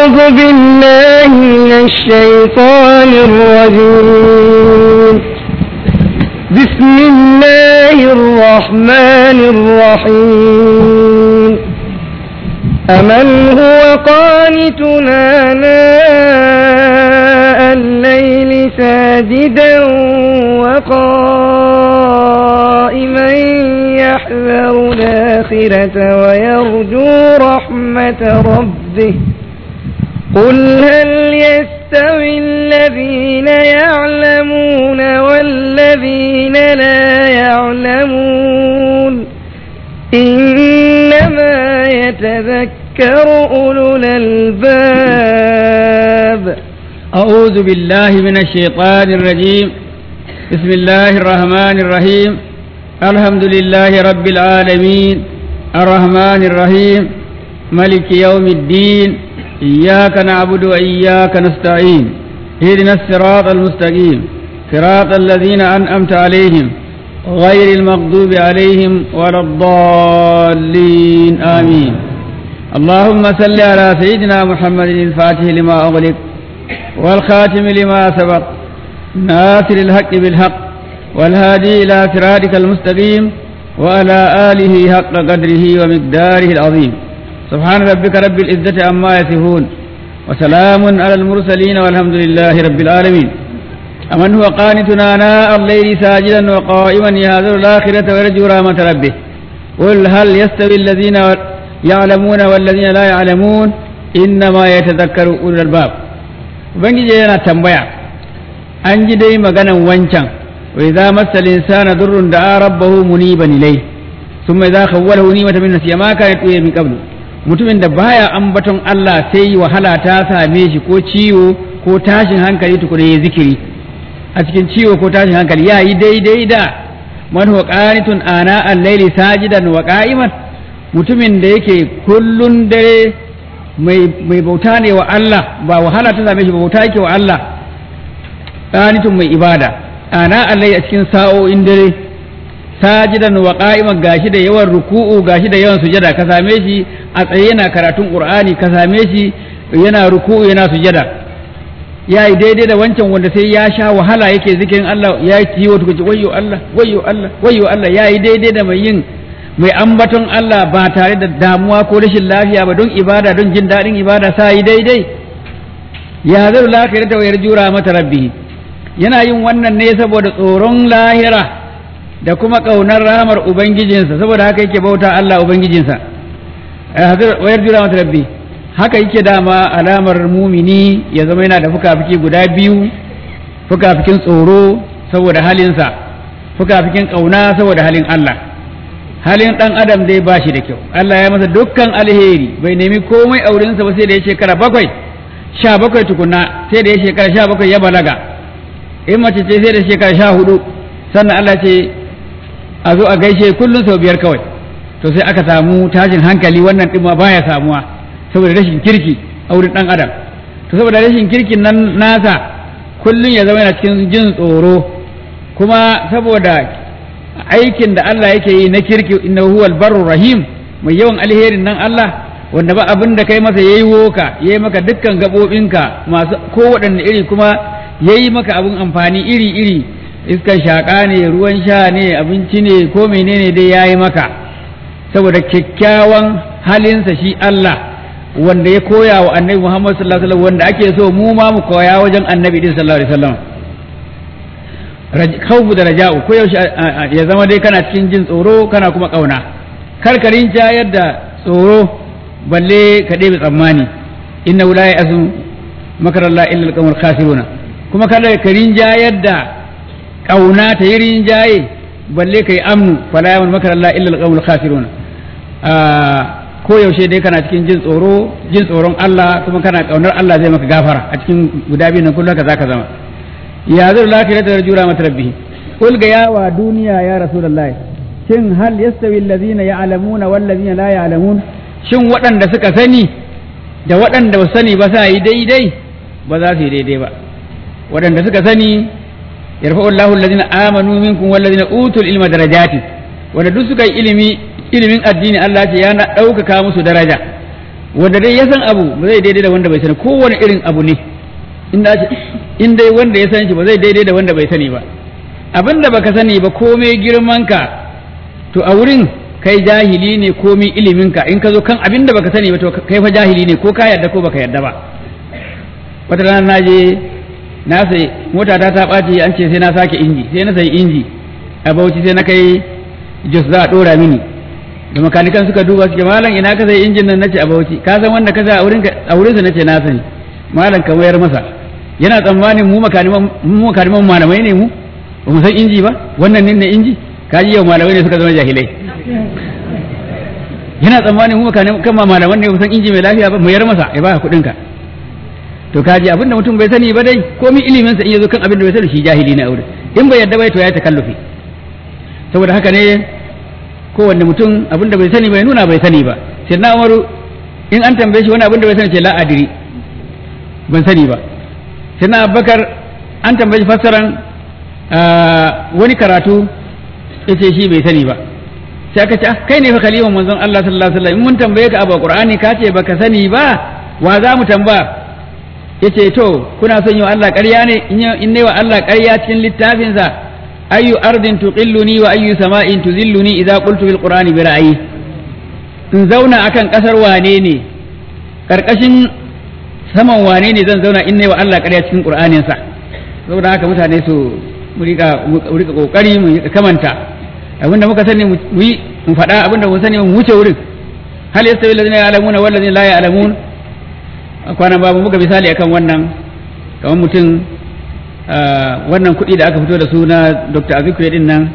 أعوذ بالله من الشيطان الرجيم بسم الله الرحمن الرحيم أمن هو قانتنا آناء الليل ساجدا وقائما يحذر الآخرة ويرجو رحمة ربه قل هل يستوي الذين يعلمون والذين لا يعلمون إنما يتذكر أولو الألباب أعوذ بالله من الشيطان الرجيم بسم الله الرحمن الرحيم الحمد لله رب العالمين الرحمن الرحيم ملك يوم الدين إياك نعبد وإياك نستعين اهدنا الصراط المستقيم صراط الذين أنعمت عليهم غير المغضوب عليهم ولا الضالين آمين اللهم صل على سيدنا محمد الفاتح لما أغلق والخاتم لما سبق ناصر الحق بالحق والهادي إلى صراطك المستقيم وعلى آله حق قدره ومقداره العظيم سبحان ربك رب العزة عما يصفون وسلام على المرسلين والحمد لله رب العالمين أمن هو قانتنا آناء الليل ساجدا وقائما يهذر الآخرة ويرجو رحمة ربه قل هل يستوي الذين يعلمون والذين لا يعلمون إنما يتذكر أولو الألباب ubangiji yana tambaya an ji dai maganan wancan wa idza massa al-insana durrun da'a rabbahu muniban ilay thumma idza khawwalahu ni'matan min nasiya ma kana tuya min qablu mutumin da baya ambaton Allah sai wahala ta same shi ko ciwo ko tashin hankali tukuna ya zikiri a cikin ciwo ko tashin hankali ya yi daidai da man huwa qanitun ana al-layli sajidan wa qa'iman mutumin da yake kullun dare mai bauta ne wa Allah ba wahala ta same shi ba bauta yake wa Allah qanitun mai ibada ana Allah a cikin sa'o'in dare sajidan wa qa'iman gashi da yawan ruku'u gashi da yawan sujada ka same shi a tsaye yana karatun qur'ani ka same shi yana ruku'u yana sujada ya yi daidai da wancan wanda sai ya sha wahala yake zikirin Allah ya yi ciwo tukuci wayyo Allah wayyo Allah wayyo Allah ya yi daidai da mai yin mai ambaton Allah ba tare da damuwa ko rashin lafiya ba don ibada don jin daɗin ibada sa yi daidai ya zai lafiya ta wayar jura mata rabbi yana yin wannan ne saboda tsoron lahira da kuma ƙaunar rahamar ubangijinsa saboda haka yake bauta Allah ubangijinsa wayar jura mata rabbi haka yake dama alamar mumini ya zama yana da fuka-fiki guda biyu fuka-fikin tsoro saboda halinsa fuka-fikin ƙauna saboda halin Allah halin ɗan adam dai ba shi da kyau Allah ya masa dukkan alheri bai nemi komai aurensa ba sai da ya shekara bakwai sha bakwai tukuna sai da ya shekara sha bakwai ya balaga in mace ce sai da shekara sha hudu sannan Allah ce a zo a gaishe kullum sau biyar kawai to sai aka samu tashin hankali wannan ɗin ma baya samuwa saboda rashin kirki a wurin ɗan adam to saboda rashin kirkin nan nasa kullum ya zama yana cikin jin tsoro kuma saboda aikin da Allah yake yi na kirki inna huwal barru rahim mai yawan alherin nan Allah wanda ba abin da kai masa yayi woka yayi maka dukkan gabobinka masu kowaɗanne iri kuma yayi maka abin amfani iri iri iskan shaƙa ne ruwan sha ne abinci ne ko menene dai yayi maka saboda kyakkyawan halinsa shi Allah wanda ya koya wa annabi Muhammad sallallahu alaihi wasallam wanda ake so mu ma mu koya wajen annabi din sallallahu alaihi wasallam khawfu da raja'u ko yaushe ya zama dai kana cikin jin tsoro kana kuma kauna karkarin jayar da tsoro balle ka ɗebe tsammani inna la ya'zu makarallah illa alqawmul khasiruna kuma kada ka rinjayar da kauna ta yi rinjaye balle kai amnu fala yamun makarallah illa alqawmul khasiruna ko yaushe dai kana cikin jin tsoro jin tsoron Allah kuma kana kaunar Allah zai maka gafara a cikin guda biyu nan kullum ka zaka zama ya zai lafiya da jura mata rabbi qul ga yawa duniya ya rasulullahi shin hal yastawi allazina ya'lamuna wal ladzina la ya'lamun shin waɗanda suka sani da waɗanda ba sani ba sa yi daidai ba za su yi daidai ba waɗanda suka sani yarfa'u Allahu allazina amanu minkum wal ladzina utul ilma darajati wanda duk suka yi ilimi ilimin addini Allah ce ya na ɗaukaka musu daraja wanda dai ya san abu ba zai daidai da wanda bai sani kowane irin abu ne in dai wanda ya san shi ba zai daidai da wanda bai sani ba abin da baka sani ba komai girman ka to a wurin kai jahili ne komai ilimin ka in ka zo kan abin da baka sani ba to kai fa jahili ne ko ka yarda ko baka yarda ba wata rana na je na sai mota ta ta ɓaci an ce sai na sake inji sai na sayi inji a bauchi sai na kai jos za a ɗora mini da makanikan suka duba suke malam ina ka sai injin nan nace a bauchi ka san wanda ka sa a wurin a wurin sa nace na sani malam ka mayar masa yana tsammanin mu makaniman mu makaniman malamai ne mu ba mu san inji ba wannan ne inji ka ji yau malamai ne suka zama jahilai yana tsammanin mu makaniman kan malaman ne mu san inji mai lafiya ba mayar masa ya baka kuɗin ka to kaji abin da mutum bai sani ba dai komai ilimin sa in yazo kan abin da bai sani shi jahili ne a wurin in bai yadda bai to ya takallufi saboda haka ne kowanne mutum abin da bai sani bai nuna bai sani ba sai na umaru in an tambaye shi wani abin da bai sani ce la adiri ban sani ba sai na abubakar an tambaye shi fassaran wani karatu ya ce shi bai sani ba sai aka ce kai ne fa kaliman manzon Allah sallallahu alaihi wasallam in mun tambaye ka abu qur'ani ka ce baka sani ba wa za mu tambaya yace to kuna son yi wa Allah ƙarya ne in ne wa Allah ƙarya cikin littafinsa ayyu ardin tuqilluni wa ayyu sama'in tuzilluni idza qultu bil qur'ani bi ra'yi in zauna akan kasar wane ne karkashin saman wane ne zan zauna in ne wa Allah ƙarya cikin qur'anin sa saboda haka mutane su mu rika mu rika kokari mu kamanta abinda muka sani mu yi mu faɗa abinda mu sani mu wuce wurin hal yastawi alladhina ya'lamuna wal ladina la ya'lamun kwanan babu muka misali akan wannan kamar mutum wannan kuɗi da aka fito da su na dr azikwe din nan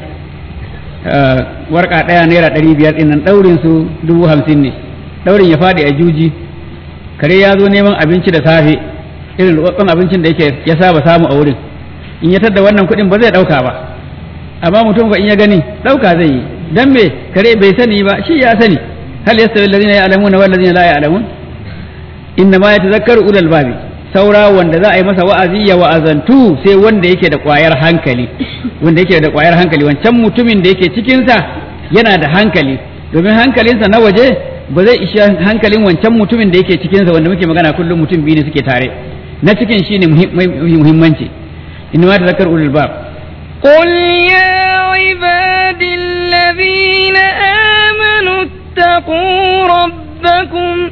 warka ɗaya naira ɗari biyar din nan ɗaurin su dubu hamsin ne ɗaurin ya faɗi a juji kare ya zo neman abinci da safe irin rubabban abincin da yake ya saba samu a wurin in ya tadda wannan kuɗin ba zai ɗauka ba amma mutum ba in ya gani ɗauka zai yi dan me kare bai sani ba shi ya sani hal yastawi alladhina ya'lamuna wal ladina la ya'lamun inna ma yatazakkaru ulul babi saura wanda za a yi masa wa'azi ya wa'azantu sai wanda yake da ƙwayar hankali wanda yake da ƙwayar hankali wancan mutumin da yake cikinsa yana da hankali domin hankalinsa na waje ba zai isha hankalin wancan mutumin da yake cikinsa wanda muke magana kullum mutum biyu ne suke tare na cikin shine muhimmanci inna ma tazakkaru ulul bab قل يا عبادي الذين آمنوا اتقوا ربكم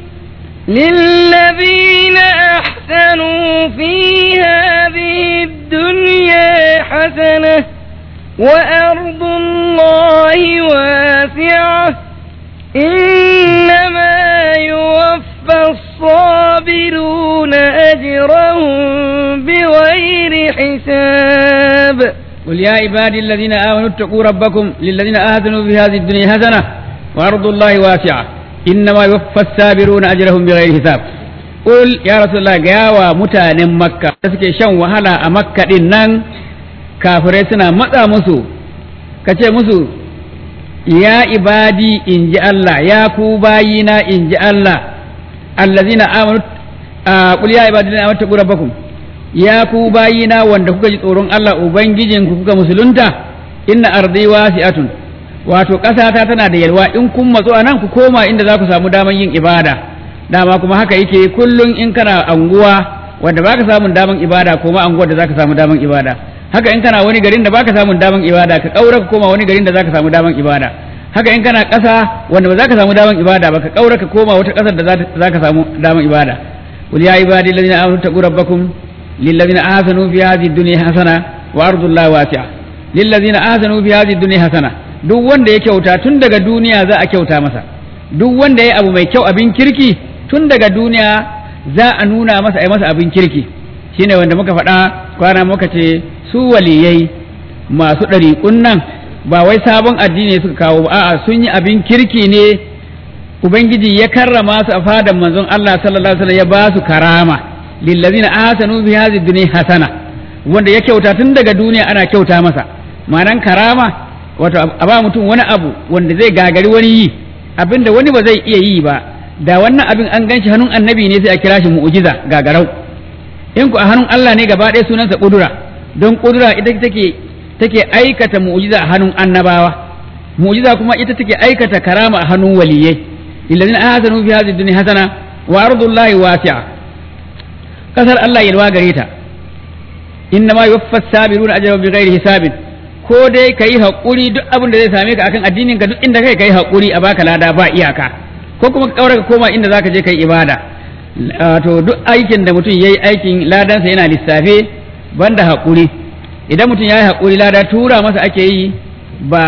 للذين أحسنوا في هذه الدنيا حسنة وأرض الله واسعة إنما يوفى الصابرون أجرهم بغير حساب قل يا عبادي الذين آمنوا اتقوا ربكم للذين آذنوا في هذه الدنيا حسنة وأرض الله واسعة إنما يوفى السابرون أجرهم بغير حساب قل يا رسول الله جاوا متان مكة suke shan wahala a makka din nan kafirai suna matsa musu kace musu ya ibadi in ji Allah ya ku bayina in ji Allah allazina amanu qul ya ibadi allazina amanu rabbakum ya ku bayina wanda kuka ji tsoron Allah ubangijinku kuka musulunta inna ardi wasi'atun wato ƙasata tana da yalwa in kun matsu a nan ku koma inda za ku samu daman yin ibada dama kuma haka yake kullum in kana anguwa wanda baka samun daman ibada koma anguwar da zaka samu daman ibada haka in kana wani garin da baka samun daman ibada ka kaura ka koma wani garin da zaka samu daman ibada haka in kana ƙasa wanda ba zaka samu daman ibada ba ka kaura ka koma wata ƙasar da zaka samu daman ibada qul ya ibadi alladhina amanu taqu rabbakum lilladhina ahsanu fi hadhihi dunya hasana wa ardullahi wasi'a lilladhina ahsanu fi hadhihi dunya hasana duk wanda ya kyauta tun daga duniya za a kyauta masa duk wanda ya abu mai kyau abin kirki tun daga duniya za a nuna masa ai masa abin kirki shine wanda muka faɗa kwana muka ce su waliyai masu ɗariƙun nan ba wai sabon addini suka kawo ba a'a sun yi abin kirki ne ubangiji ya karrama su a fadan manzon Allah sallallahu alaihi wasallam ya ba su karama lillazina ahsanu fi hadhihi dunya hasana wanda ya kyauta tun daga duniya ana kyauta masa ma'anan karama wato a ba mutum wani abu wanda zai gagari wani yi abinda wani ba zai iya yi ba da wannan abin an ganshi hannun annabi ne sai a kira shi mu'jiza gagarau in ku a hannun Allah ne gaba ɗaya sunansa kudura don kudura ita take take aikata mu'jiza a hannun annabawa mu'jiza kuma ita take aikata karama a hannun waliyai lillazina ahsanu fi hadhihi dunya hasana wa ardullahi wasi'a kasar Allah yalwa gare ta inna ma yuwaffas sabiruna ajrahum bighairi hisabin ko dai kai hakuri duk abin da zai same ka akan addinin ka duk inda kai kai hakuri a baka lada ba iyaka ko kuma ka kaura ka koma inda zaka je kai ibada to duk aikin da mutum yayi aikin ladansa yana lissafe banda hakuri idan mutum yayi hakuri lada tura masa ake yi ba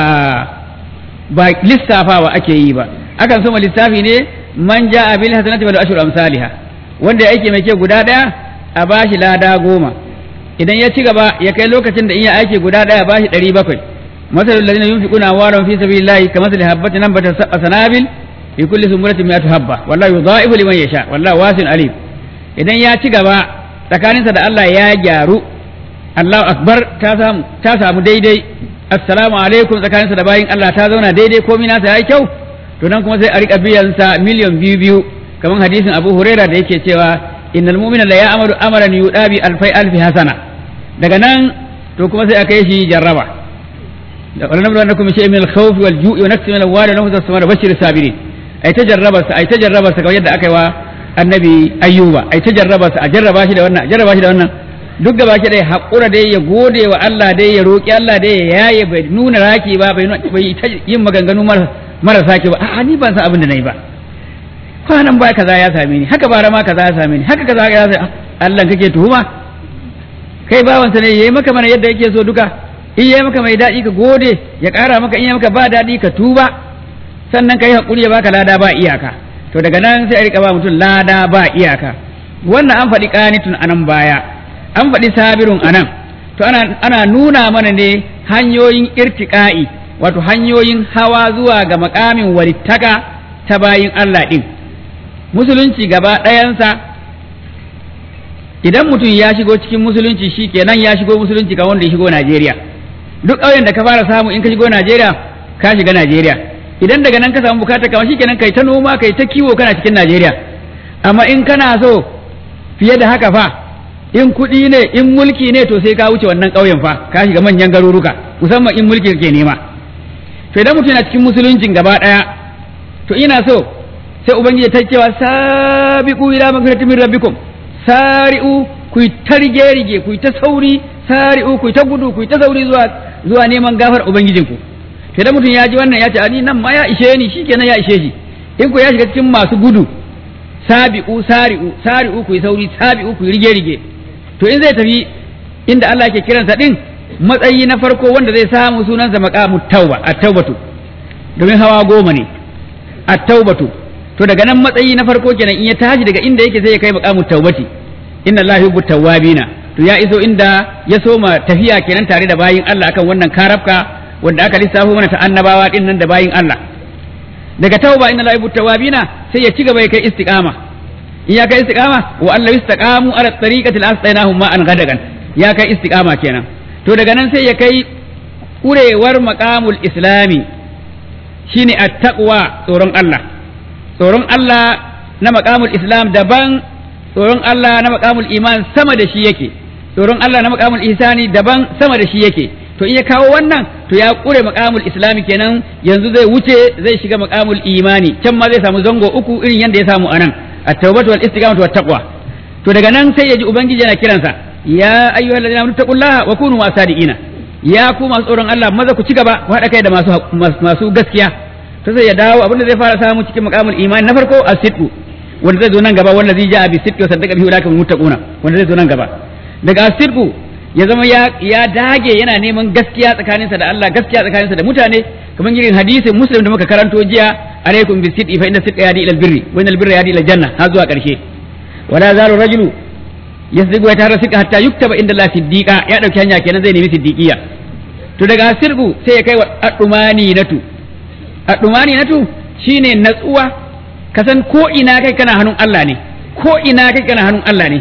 ba lissafawa ake yi ba akan soma lissafi ne man ja'a bil hasanati wal ashru amsalha wanda ya aiki mai kyau guda daya a bashi lada goma idan ya ci gaba ya kai lokacin da in ya aiki guda daya bashi ɗari bakwai masalul ladina yunfiquna amwalahum fi sabilillahi kamathali habatin anbatat sab'a sanabil fi kulli sumbulatin mi'atu habba wallahu yudha'ifu liman yasha wallahu wasi'un alim idan ya ci gaba tsakaninsa da Allah ya gyaru Allahu akbar ta samu ta samu daidai assalamu alaikum tsakaninsa da bayin Allah ta zauna daidai komai nasa yayi kyau to nan kuma sai a rika biyan sa miliyan biyu biyu kamar hadisin Abu Huraira da yake cewa innal mu'mina la ya'malu amalan yudabi alfai alfi hasana daga nan to kuma sai a kai shi jarraba wala nablu annakum bi shay'in min al-khawf wal ju'i wa naqsin min al-amwali wa nafsi as bashir sabirin ai ta jarraba sa ai ta jarraba sa kamar yadda aka yi wa annabi ayyuba ai ta jarraba sa a jarraba shi da wannan a jarraba shi da wannan duk gaba ki dai haƙura dai ya gode wa Allah dai ya roƙi Allah dai ya yaye bai nuna raki ba bai bai ta yin maganganu marasa ki ba a ni ban san abin da nayi ba kwanan ba kaza ya same ni haka bara ma kaza ya same ni haka kaza ya same Allah kake tuhuma kai bawansa ne yayi maka mana yadda yake so duka in yayi maka mai daɗi ka gode ya ƙara maka in yayi maka ba daɗi ka tuba sannan kai hakuri ya baka lada ba iyaka to daga nan sai a rika ba mutum lada ba iyaka wannan an faɗi ƙanitun anan baya an faɗi sabirun anan to ana, ana nuna mana ne hanyoyin irtiƙa'i wato hanyoyin hawa zuwa ga makamin walittaka ta bayin Allah ɗin musulunci gaba ɗayansa idan mutum ya shigo cikin musulunci shi kenan ya shigo musulunci ka wanda ya shigo Najeriya duk ƙauyen da ka fara samu in ka shigo Najeriya ka shiga Najeriya idan daga nan ka samu bukata kamar shi kenan kai ta noma kai ta kiwo kana cikin Najeriya amma in kana so fiye da haka fa in kuɗi ne in mulki ne to sai ka wuce wannan ƙauyen fa ka shiga manyan garuruka musamman in mulki kake nema to idan mutum yana cikin musuluncin gaba ɗaya to ina so sai ubangiji ta cewa sabiqu ila magfiratin min rabbikum sari'u ku ta rige rige ku ta sauri sari'u ku ta gudu ku ta sauri zuwa zuwa neman gafar ubangijinku to idan mutum ya ji wannan ya ce ani nan ma ya ishe ni shikenan ya ishe shi in ku ya shiga cikin masu gudu sabi'u sari'u sari'u ku sauri sabi'u ku rige rige to in zai tafi inda Allah ke kiransa din matsayi na farko wanda zai samu sunansa maqamu tauba at-taubatu domin hawa goma ne at-taubatu to daga nan matsayi na farko kenan in ya tashi daga inda yake sai ya kai maqamu taubati inna Allah yuhibbu tawwabina to ya iso inda ya soma tafiya kenan tare da bayin Allah akan wannan karafka wanda aka lissafo mana ta annabawa din nan da bayin Allah daga tauba inna Allah yuhibbu tawwabina sai ya ci gaba ya kai istiqama in ya kai istiqama wa Allah istaqamu ala tariqati al-astainahum ma an gadagan ya kai istiqama kenan to daga nan sai ya kai kurewar maqamul islami shine at-taqwa tsoron Allah tsoron Allah na maqamul islam daban tsoron Allah na maqamul iman sama da shi yake tsoron Allah na maqamul ihsani daban sama da shi yake to in ya kawo wannan to ya kure maqamul islami kenan yanzu zai wuce zai shiga maqamul imani can ma zai samu zango uku irin yanda ya samu anan at-tawbatu wal istiqamatu wat taqwa to daga nan sai ya ji ubangiji yana kiransa ya ayyuhal ladina amanu taqullaha wa kunu masadiqina ya ku masu tsoron Allah maza ku ci gaba ku haɗa kai da masu masu gaskiya to sai ya dawo abinda zai fara samu cikin maqamul imani na farko as-sidqu wanda zai zo nan gaba wanda zai ja bi sidqi wa saddaqa bihi ulaka muttaquna wanda zai zo nan gaba daga as-sidqu ya zama ya ya dage yana neman gaskiya tsakaninsa da Allah gaskiya tsakaninsa da mutane kamar irin hadisin muslim da muka karanto jiya alaikum bis sidqi fa inna sidqa yadi ila albirri wa inna albirra yadi ila janna har zuwa karshe wala zalu rajulu yasdiqu wa tara sidqa hatta yuktaba inda Allah siddiqa ya dauki hanya kenan zai nemi siddiqiya to daga sirgu sai ya kai wa adumani natu adumani natu shine natsuwa ka san ko ina kai kana hannun Allah ne ko ina kai kana hannun Allah ne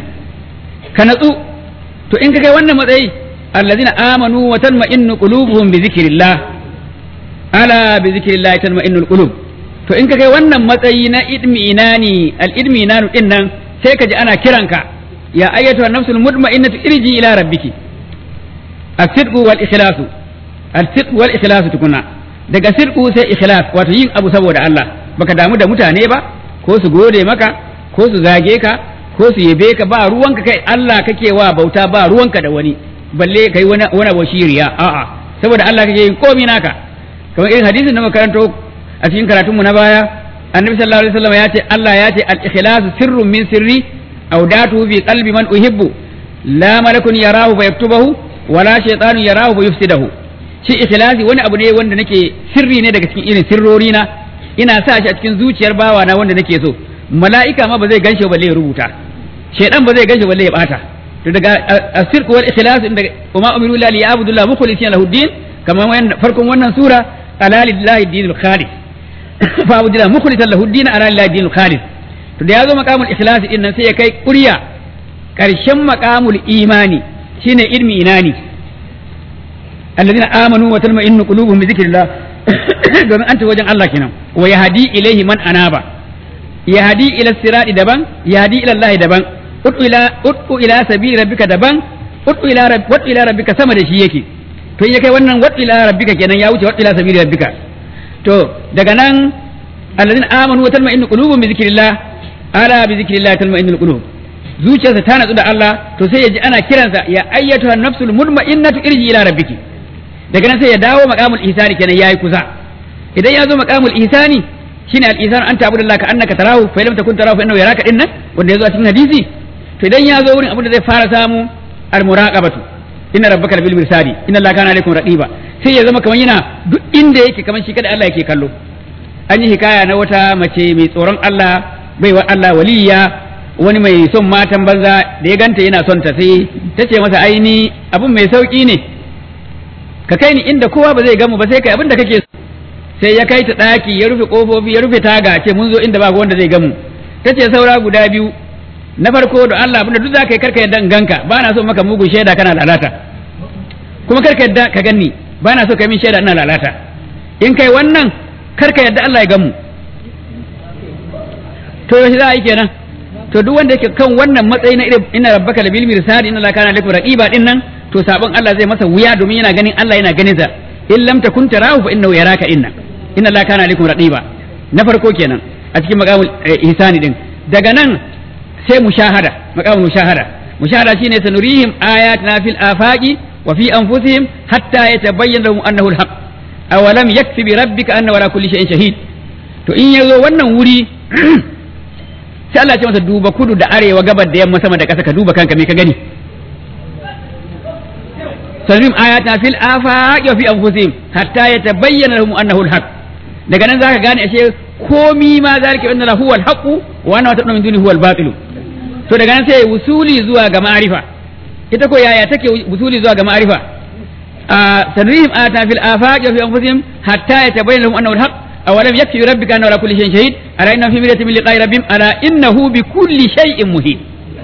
ka natsu to in ka kai wannan matsayi allazina amanu wa tanma'innu qulubuhum bi zikrillah ala bi zikrillah tanma'innul qulub to in ka kai wannan matsayi na idminani al idminanu din nan sai ka ji ana kiranka ya ayyatu an-nafsul mutma'innatu irji ila rabbiki as-sidqu wal ikhlasu as-sidqu wal ikhlasu tukuna daga sidqu sai ikhlas wato yin abu saboda Allah baka damu da mutane ba ko su gode maka ko ko su zage ka ko su yabe ka ba ruwanka kai Allah kake wa bauta ba ruwanka da wani balle kai wani wani abu shiriya a'a saboda Allah kake yin komai naka kamar irin hadisin da makaranto a cikin karatunmu na baya annabi sallallahu alaihi wasallam ya ce Allah ya ce al-ikhlas sirrun min sirri awdatuhu bi qalbi man uhibbu la malakun yarahu fa yaktubahu wala shaytanun yarahu fa yufsidahu shi ikhlasi wani abu ne wanda nake sirri ne daga cikin irin sirrori na ina sa shi a cikin zuciyar bawa na wanda nake so mala'ika ma ba zai ganshi balle ya rubuta shaydan ba zai ganshi balle ya bata to daga asirq wal ikhlas inda kuma umiru la li abudullah mukhlisina lahu din kamar farkon wannan sura ala lillahi dinul khalis fa abudullah mukhlisan lahu din ala lillahi dinul khalis to da yazo maqamul ikhlas din nan sai ya kai ƙurya karshen maqamul imani shine ilmi inani alladhina amanu wa tatma'innu qulubuhum bi dhikrillah domin an wajen Allah kenan wa yahdi ilaihi man anaba yahdi ila sirati daban yahdi ila Allah daban udu ila udu ila sabili rabbika daban udu ila rabb udu ila rabbika sama da shi yake to in ya kai wannan udu ila rabbika kenan ya wuce udu ila sabili rabbika to daga nan alladhina amanu wa tatma'innu qulubuhum bi dhikrillah ala bi dhikrillah tatma'innu qulub zuciyarsa ta natsu da Allah to sai ya ji ana kiransa ya ayyatuha nafsul mutma'innatu irji ila rabbiki daga nan sai ya dawo maqamul ihsani kenan yayi kusa idan ya zo maqamul ihsani shine al ihsan anta abudallahi ka annaka tarahu fa lam takun tarahu fa innahu yaraka dinnan wanda yazo a cikin hadisi to idan ya zo wurin abin da zai fara samu al muraqabatu inna rabbaka bil mirsadi inna allaha kana alaikum raqiba sai ya zama kamar yana duk inda yake kamar shi kada Allah yake kallo an yi hikaya na wata mace mai tsoron Allah baiwa Allah waliya wani mai son matan banza da ya ganta yana son ta sai ta ce masa aini abin mai sauki ne ka kai ni inda kowa ba zai gamu ba sai kai abin da kake so sai ya kai ta daki ya rufe kofofi ya rufe taga ce mun zo inda ba wanda zai gamu ta ce saura guda biyu na farko da Allah abinda duk zaka yi karka yadda ganka ba na so maka mugun shaida kana lalata kuma karka yadda ka ganni ba na so ka min shaida ina lalata in kai wannan karka yadda Allah ya gamu to yaushe za a yi kenan to duk wanda yake kan wannan matsayi na irin inna rabbaka labil mirsad inna la kana lakum raqiba din nan to sabon Allah zai masa wuya domin yana ganin Allah yana ganin sa in lam takun tarahu fa innahu yaraka inna inna la kana lakum raqiba na farko kenan a cikin maqamul ihsani din daga nan sai mushahada maqamul mushahada mushahada shine sanurihim ayatina fil afaqi wa fi anfusihim hatta yatabayyana lahum annahu alhaq awalam yakfi bi rabbika anna wala kulli shay'in shahid to in yazo wannan wuri sai Allah ya ce masa duba kudu da arewa gabar da yamma sama da ƙasa ka duba kanka me ka gani sanrim ayatna fil afaq wa fi anfusihim hatta yatabayyana lahum annahu alhaq daga nan zaka gane ashe komi ma zalika inna lahu alhaq wa anna ta'lamu min dunihi huwa albatil to daga nan sai wusuli zuwa ga ma'rifa ita ko yaya take wusuli zuwa ga ma'rifa sanrim ayatna fil afaq wa fi anfusihim hatta yatabayyana lahum annahu alhaq أولم يكفي ربك أنه على كل شيء شهيد ألا إنه في مرية من لقاء ربهم ألا إنه بكل شيء مهين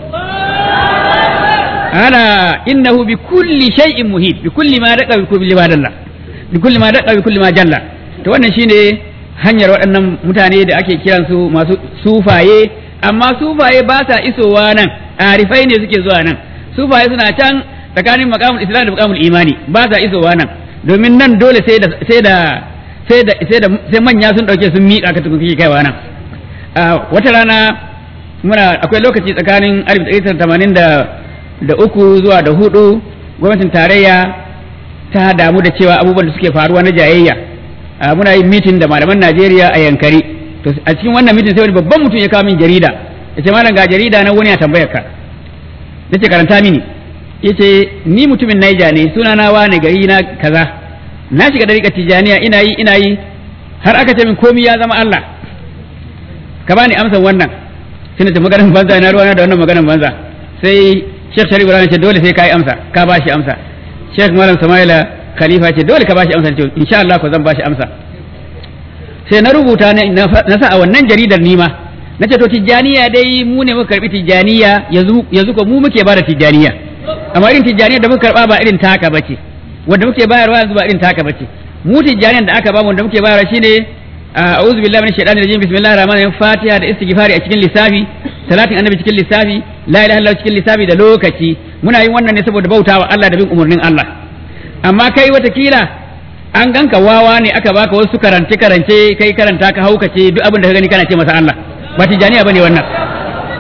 ألا إنه بكل شيء مهين بكل ما دق بكل ما دل بكل ما دق بكل ما جل to wannan shine hanyar waɗannan mutane da ake kiransu masu sufaye amma sufaye ba sa isowa nan arifai ne suke zuwa nan sufaye suna can tsakanin makamul islam da makamul imani ba sa isowa nan domin nan dole sai da sai da sai da sai da sai manya sun dauke sun miƙa ka tukun kike kaiwa nan wata rana muna akwai lokaci tsakanin 1983 zuwa da hudu gwamnatin tarayya ta damu da cewa abubuwan da suke faruwa na jayayya muna yin mitin da malaman Najeriya a Yankari to a cikin wannan mitin sai wani babban mutum ya kawo min jarida yace malam ga jarida na wani ya tambayar ka nace karanta mini yace ni mutumin Niger ne sunana wane gari na kaza na shiga dariƙar tijaniya ina yi ina yi har aka ce min komi ya zama Allah ka bani amsan wannan sai ta maganar banza na ruwana da wannan maganar banza sai Sheikh Sharif Ibrahim ce dole sai ka yi amsa ka ba shi amsa Sheikh Malam Samaila Khalifa ce dole ka ba shi amsa ce insha Allah ko zan ba shi amsa sai na rubuta na sa a wannan jaridar nima na ce to tijaniya dai mu ne muka karbi tijaniya yanzu yanzu ko mu muke bada tijaniya amma irin tijaniya da muka karba ba irin taka bace wanda muke bayarwa yanzu ba irin taka bace mu tijjaniyan da aka bamu wanda muke bayarwa shine a'udhu billahi minash shaitanir rajim bismillahir rahmanir rahim fatiha da istighfari a cikin lissafi salatin annabi cikin lissafi la ilaha illallah cikin lissafi da lokaci muna yin wannan ne saboda bautawa Allah da bin umarnin Allah amma kai watakila an ganka wawa ne aka baka wasu karance karance kai karanta ka haukace duk abin da ka gani kana ce masa Allah ba tijjaniya bane wannan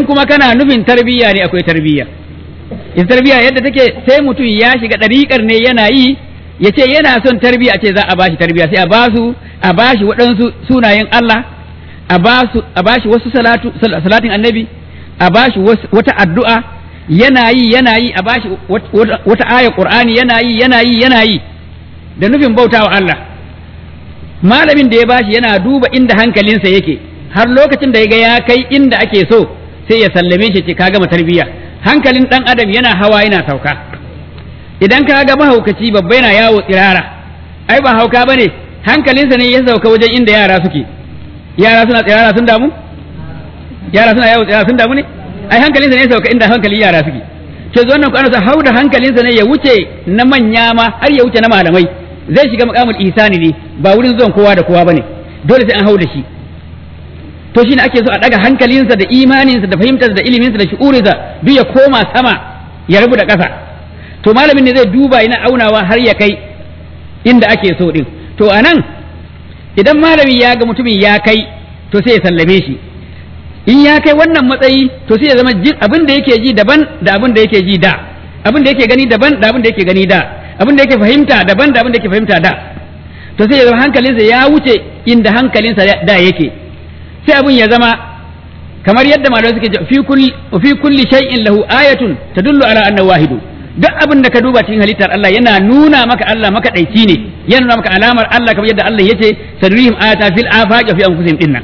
in kuma kana nufin tarbiyya ne akwai tarbiyya in tarbiyya yadda take sai mutum ya shiga ɗariƙar ne yana yi ya ce yana son tarbiyya a ce za a bashi tarbiyya sai a basu a bashi waɗansu sunayen Allah a basu a bashi wasu salatu salatin annabi a bashi wata addu'a yana yi yana yi a bashi wata ayar qur'ani yana yi yana yi yana yi da nufin bautawa Allah malamin da ya bashi yana duba inda hankalinsa yake har lokacin da ya ga ya kai inda ake so sai ya sallame shi ce ka gama tarbiyya hankalin dan adam yana hawa yana sauka idan ka ga mahaukaci babba yana yawo tsirara ai ba hauka bane hankalinsa ne ya sauka wajen inda yara suke yara suna tsirara sun damu yara suna yawo tsirara sun damu ne ai hankalinsa ne ya sauka inda hankalin yara suke ke zo wannan kwana hau da hankalinsa ne ya wuce na manya ma har ya wuce na malamai zai shiga makamul ihsani ne ba wurin zuwan kowa da kowa bane dole sai an hau da shi to shine ake so a daga hankalinsa da imaninsa da fahimtarsa da iliminsa da shi'urinsa duk ya koma sama ya rabu da ƙasa to malamin ne zai duba yana aunawa har ya kai inda ake so din to anan idan malami ya ga mutumin ya kai to sai ya sallame shi in ya kai wannan matsayi to sai ya zama abin da yake ji daban da abin da yake ji da abin da yake gani daban da abin da yake gani da abin da yake fahimta daban da abin da yake fahimta da to sai ya zama hankalinsa ya wuce inda hankalinsa da yake sai abin ya zama kamar yadda malamai suke fi kulli fi kulli shay'in lahu ayatun tadullu ala annahu wahidu duk abin da ka duba cikin halittar Allah yana nuna maka Allah maka daici ne yana nuna maka alamar Allah kamar yadda Allah yace sadrihim ayata fil afaqi fi anfusihim dinnan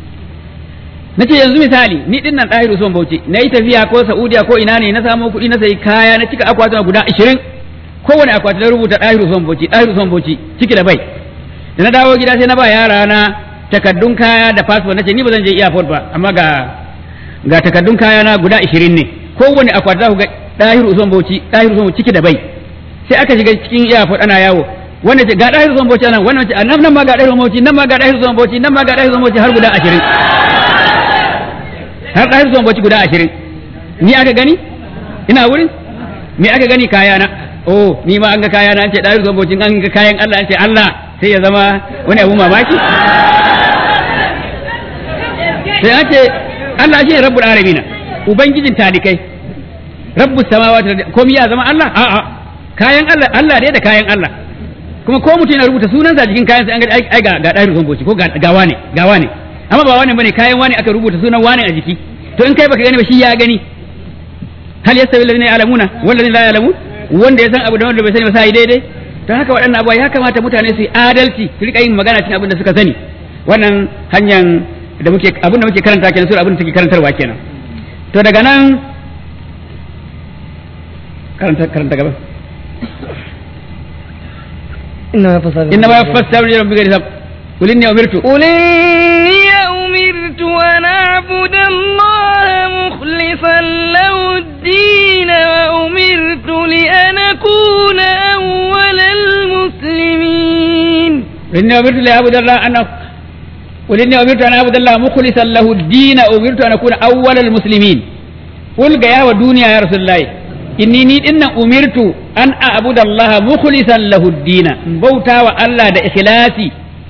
nace yanzu misali ni din nan ɗahiru son bauchi na yi tafiya ko saudiya ko ina ne na samu kuɗi na sayi kaya na cika akwatuna guda ashirin kowane akwati na rubuta ɗahiru son bauchi ɗahiru son bauchi ciki da bai da na dawo gida sai na ba yara na takaddun kaya da passport nace ni ba zan je airport ba amma ga ga takaddun kaya na guda ashirin ne kowane akwati za ku ga ɗahiru son bauchi ɗahiru son ciki da bai sai aka shiga cikin airport ana yawo wanda ce ga ɗahiru son bauchi nan wannan ce nan nan ma ga ɗahiru son bauchi nan ma ga ɗahiru son bauchi nan ma ga ɗahiru son bauchi har guda ashirin har ɗahir zuwan bacci guda ashirin ni aka gani ina wurin me aka gani kayana oh ni ma an ga kayana an ce ɗahir zuwan bacci an ga kayan Allah an ce Allah sai ya zama wani abu mamaki sai an ce Allah shi ne rabbul alamina ubangijin talikai rabbus samawati komai ya zama Allah a'a kayan Allah Allah dai da kayan Allah kuma ko mutum yana rubuta sunansa jikin kayan sai an ga ai ga ga ɗahir zuwan bacci ko ga wane ga wane amma ba wani bane kayan wani aka rubuta sunan wani a jiki to in kai baka gani ba shi ya gani hal yastawi alladhina ya'lamuna wal ladina la ya'lamun wanda ya san abu da wanda bai sani ba sai daidai to haka waɗannan abuwa ya kamata mutane su yi adalci su rika yin magana cikin abin da suka sani wannan hanyar da muke abin da muke karanta kenan su abin da suke karantarwa kenan to daga nan karanta karanta gaba إنما فساد إنما يفسر ربك بغير حساب قل إني أمرت قل إني أمرت أن أعبد الله مخلصا له الدين وأمرت لأن أكون أول المسلمين إني أمرت لأعبد الله أن قل إني أمرت أن أعبد الله مخلصا له الدين أمرت أن أكون أول المسلمين قل يا ودنيا يا رسول الله inni ni dinnan umirtu an a'budu Allah mukhlisan lahu ad-din bauta wa Allah da ikhlasi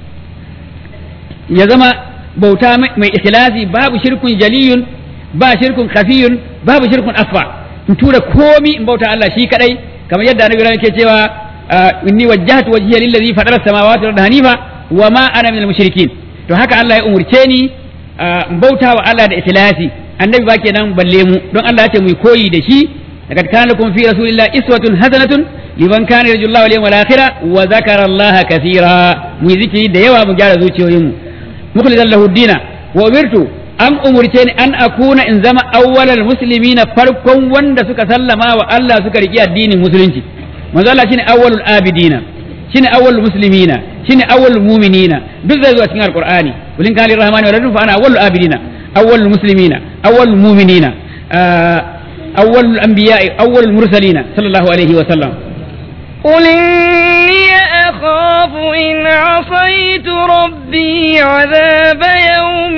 ya zama bauta mai ikhlasi babu shirkun jaliyun ba shirkun khafiyun babu shirkun asfa in tura komi in bauta Allah shi kadai kamar yadda annabi yake cewa inni wajjahtu wajhiya lillazi fatara samawati wal hanifa wa ma ana minal mushrikin to haka Allah ya umurce ni in bauta wa Allah da ikhlasi annabi ba kenan balle mu don Allah ya ce mu koyi da shi لقد كان لكم في رسول الله إسوة حسنة لمن كان يرجو الله واليوم الآخر وذكر الله كثيرا مذكري ديوا مجال زوجي ويمو مخلصا له الدين وأمرت أن أمرتني أن أكون إن زما أول المسلمين فرقا وند سك سلما وألا سك رجيا الدين المسلمين manzo Allah shine awwalul abidina shine awwalul muslimina shine awwalul mu'minina duk zai zuwa cikin alqur'ani kulin kali rahmani wa fa ana awwalul abidina awwalul muslimina awwalul mu'minina أول الأنبياء أول المرسلين صلى الله عليه وسلم قل إني أخاف إن عصيت ربي عذاب يوم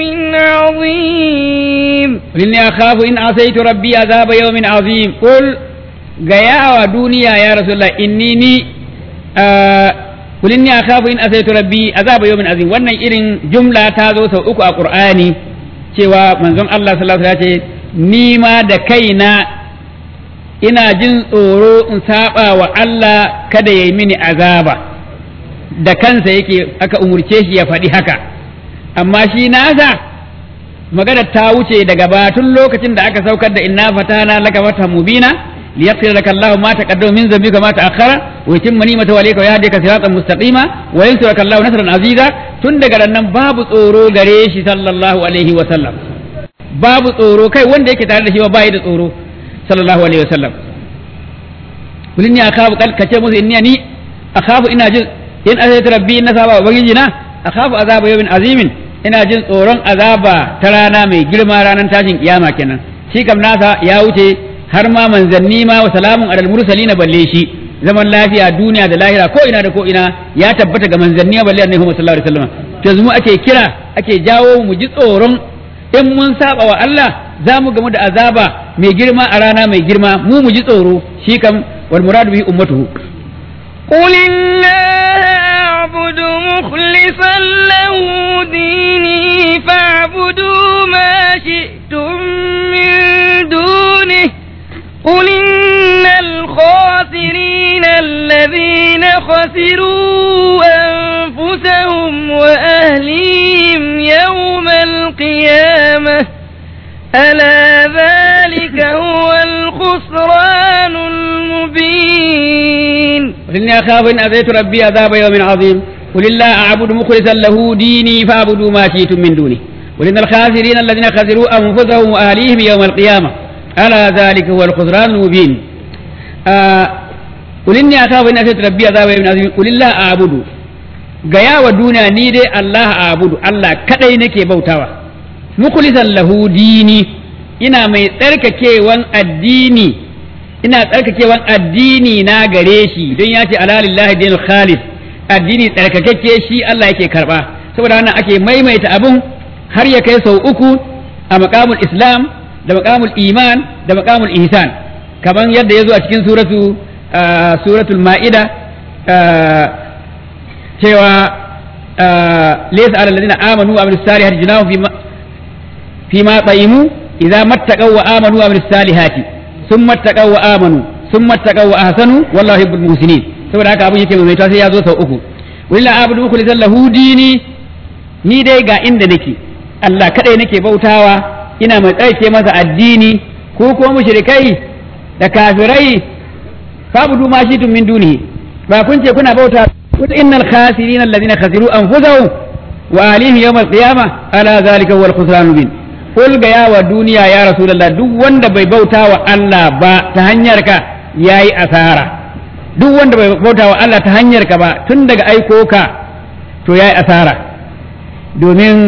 عظيم قل إني أخاف إن عصيت ربي عذاب يوم عظيم قل gaya wa duniya ya rasulullah inni ni kulin ni akhafu in asaitu rabbi azaba yawmin azim wannan irin jumla ta zo sau uku a qur'ani cewa manzon Allah sallallahu alaihi wasallam ya ce ni ma da kaina ina jin tsoro in saba wa Allah kada ya yi mini azaba da kansa yake aka umurce shi ya faɗi haka amma shi nasa magana ta wuce daga batun lokacin da aka saukar da inna fatana laka fata mubina liyaghfir laka Allah ma taqaddama min dhanbika ma ta'akhkhara wa yutimma ni'matahu alayka wa yahdika siratan mustaqima wa yansuraka Allah nasran aziza tun daga nan babu tsoro gare shi sallallahu alaihi wa sallam babu tsoro kai wanda yake tare da shi ba bai da tsoro sallallahu alaihi wa sallam kulin ni akhafu kal kace musu inni ni akhafu ina jin in azaytu rabbi inna saba ubangiji na akhafu azaba yawmin azimin ina jin tsoron azaba ta rana mai girma ranar tashin kiyama kenan shi kam nasa ya wuce har ma manzanni ma wa salamun alal mursalina balle shi zaman lafiya duniya da lahira ko ina da ko ina ya tabbata ga manzanni balle annabi Muhammad sallallahu alaihi wasallam to yanzu mu ake kira ake jawo mu ji tsoron in mun saba wa Allah za mu gamu da azaba mai girma a rana mai girma mu mu ji tsoro shi kam wal muradu bi ummatuhu قل الله أعبد مخلصا له ديني فاعبدوا ما شئتم من دونه قل إن الخاسرين الذين خسروا أنفسهم وأهليهم يوم القيامة ألا ذلك هو الخسران المبين قل إني أخاف إن أذيت ربي عذاب يوم عظيم قل الله أعبد مخلصا له ديني فاعبدوا ما شئتم من دونه قل إن الخاسرين الذين خسروا أنفسهم وأهليهم يوم القيامة ألا ذلك هو الخسران المبين آه قل إني أخاف إن أذيت ربي عذاب يوم عظيم قل الله أعبد gaya wa duniya ni dai Allah a abudu Allah kadai nake bautawa mukhlisan lahu dini ina mai tsarkakewan addini ina tsarkakewan addini na gare shi don ya ce alalillahi dinul khalis addini tsarkakakke shi Allah yake karba saboda wannan ake maimaita abun har ya kai sau uku a maqamul islam da maqamul iman da maqamul ihsan kaman yadda ya zo a cikin suratu suratul ma'ida cewa laysa alal ladina amanu wa amilus salihati junahum fi fi ma taimu idza mattaqaw wa amanu wa amilus salihati ثم اتقوا وامنوا ثم اتقوا واحسنوا والله يحب المحسنين saboda haka abin yake mai sai ya zo sau uku willa abudu mukhlisan lahu dini ni dai ga inda nake Allah kadai nake bautawa ina mai tsarke masa addini ko ko mushrikai da kafirai fabudu ma shitum min dunihi ba kun ce kuna bauta kul innal khasirin alladhina khasiru anfusahum wa alihim yawm al-qiyamah ala zalika huwa al-khusran mubin kul ga yawa duniya ya rasulullah duk wanda bai bauta wa Allah ba ta hanyar ka yayi asara duk wanda bai bauta wa Allah ta hanyar ka ba tun daga aiko ka to yayi asara domin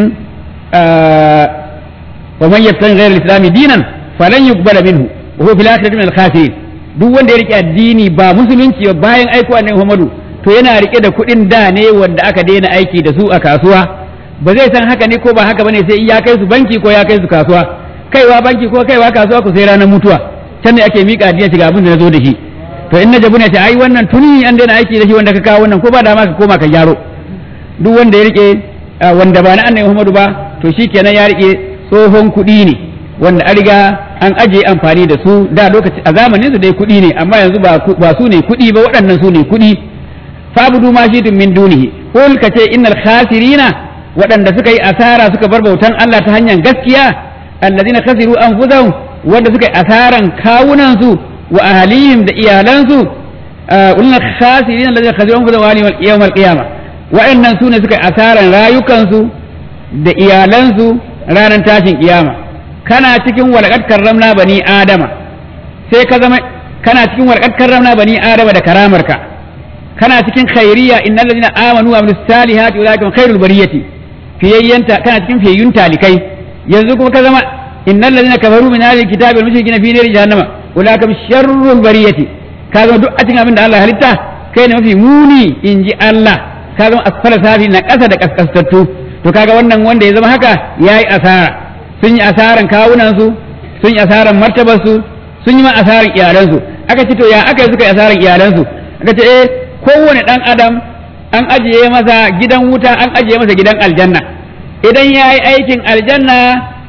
wa man yabtaghi ghayra al-islam dinan falan yuqbala minhu wa huwa fil akhirati min al-khasirin duk wanda ya rike addini ba musulunci ba bayan aiko annabi Muhammadu to yana rike da kuɗin da ne wanda aka daina aiki da su a kasuwa ba zai san haka ne ko ba haka bane sai ya kai su banki ko ya kai su kasuwa kaiwa banki ko kaiwa kasuwa ku sai ranar mutuwa can ne ake mika addini shiga abin da na zo da shi to in na jabu ne ta ai wannan tuni an daina aiki da shi wanda ka kawo wannan ko ba dama ka koma ka gyaro duk wanda ya rike wanda ba na annabi Muhammadu ba to shikenan ya rike tsohon kuɗi ne wanda an riga an aje amfani da su da lokaci a zamanin su dai kuɗi ne amma yanzu ba ba su ne kuɗi ba waɗannan su ne kuɗi fabudu ma shi min dunihi qul kace innal khasirina waɗanda suka yi asara suka bar bautan Allah ta hanyar gaskiya allazina khasiru anfusahum wanda suka yi asaran kawunan su wa ahlihim da iyalansu ulna khasirin allazina khasiru anfusahum wa ahlihim yawm al-qiyamah wa'annan su ne suka yi asaran rayukansu da iyalansu ranar tashin kiyama kana cikin walqad karramna bani adama sai ka zama kana cikin walqad karramna bani adama da karamarka kana cikin khairiyya innal ladina amanu wa amilus salihati ulaika khairul bariyati fiyayyanta kana cikin fiyayyun talikai yanzu kuma ka zama innal ladina kafaru min ahli kitabi wal mushrikina fi nari jahannama ulaika sharrul bariyati ka zama duk a cikin abin da Allah halitta kai ne mafi muni inji Allah ka zama asfala safi na ƙasa da kaskastattu to kaga wannan wanda ya zama haka yayi asara sun yi asaran kawunan su sun yi asaran martabar su sun yi ma asaran iyalan su aka ce to ya aka yi suka yi asaran iyalan su aka ce eh kowane dan adam an ajiye masa gidan wuta an ajiye masa gidan aljanna idan ya yi aikin aljanna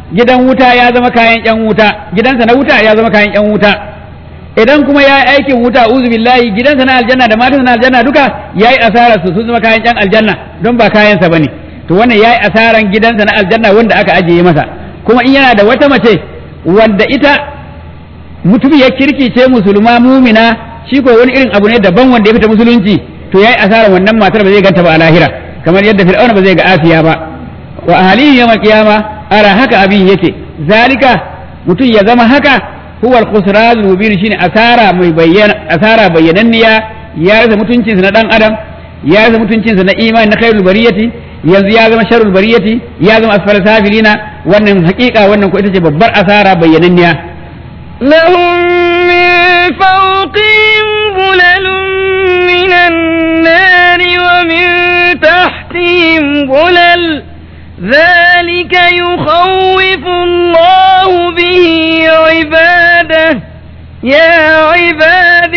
gidan wuta ya zama kayan yan wuta gidansa na wuta ya zama kayan yan wuta idan kuma ya yi aikin wuta uzu billahi gidansa na aljanna da matansa na aljanna duka ya yi asarar su sun zama kayan yan aljanna don ba kayansa bane to wannan ya yi asaran gidansa na aljanna wanda aka ajiye masa kuma in yana da wata mace wanda ita mutum ya kirki ce musulma mumina shi ko wani irin abu ne daban wanda ya fita musulunci to ya yi asaran wannan matar ba zai ganta ba a lahira kamar yadda fir'auna ba zai ga asiya ba wa ahlihi yawmal qiyama ara haka abin yake zalika mutum ya zama haka huwa al-khusran mubin shine asara mai bayyana asara bayyananniya ya rasa mutuncinsa na dan adam ya rasa mutuncinsa na imani na khairul bariyati yanzu ya zama sharul bariyati ya zama asfal safilina wannan hakika wannan ko ita ce babbar asara bayyananniya لهم من فوقهم ظلل من النار ومن تحتهم ظلل ذلك يخوف الله به عباده يا عباد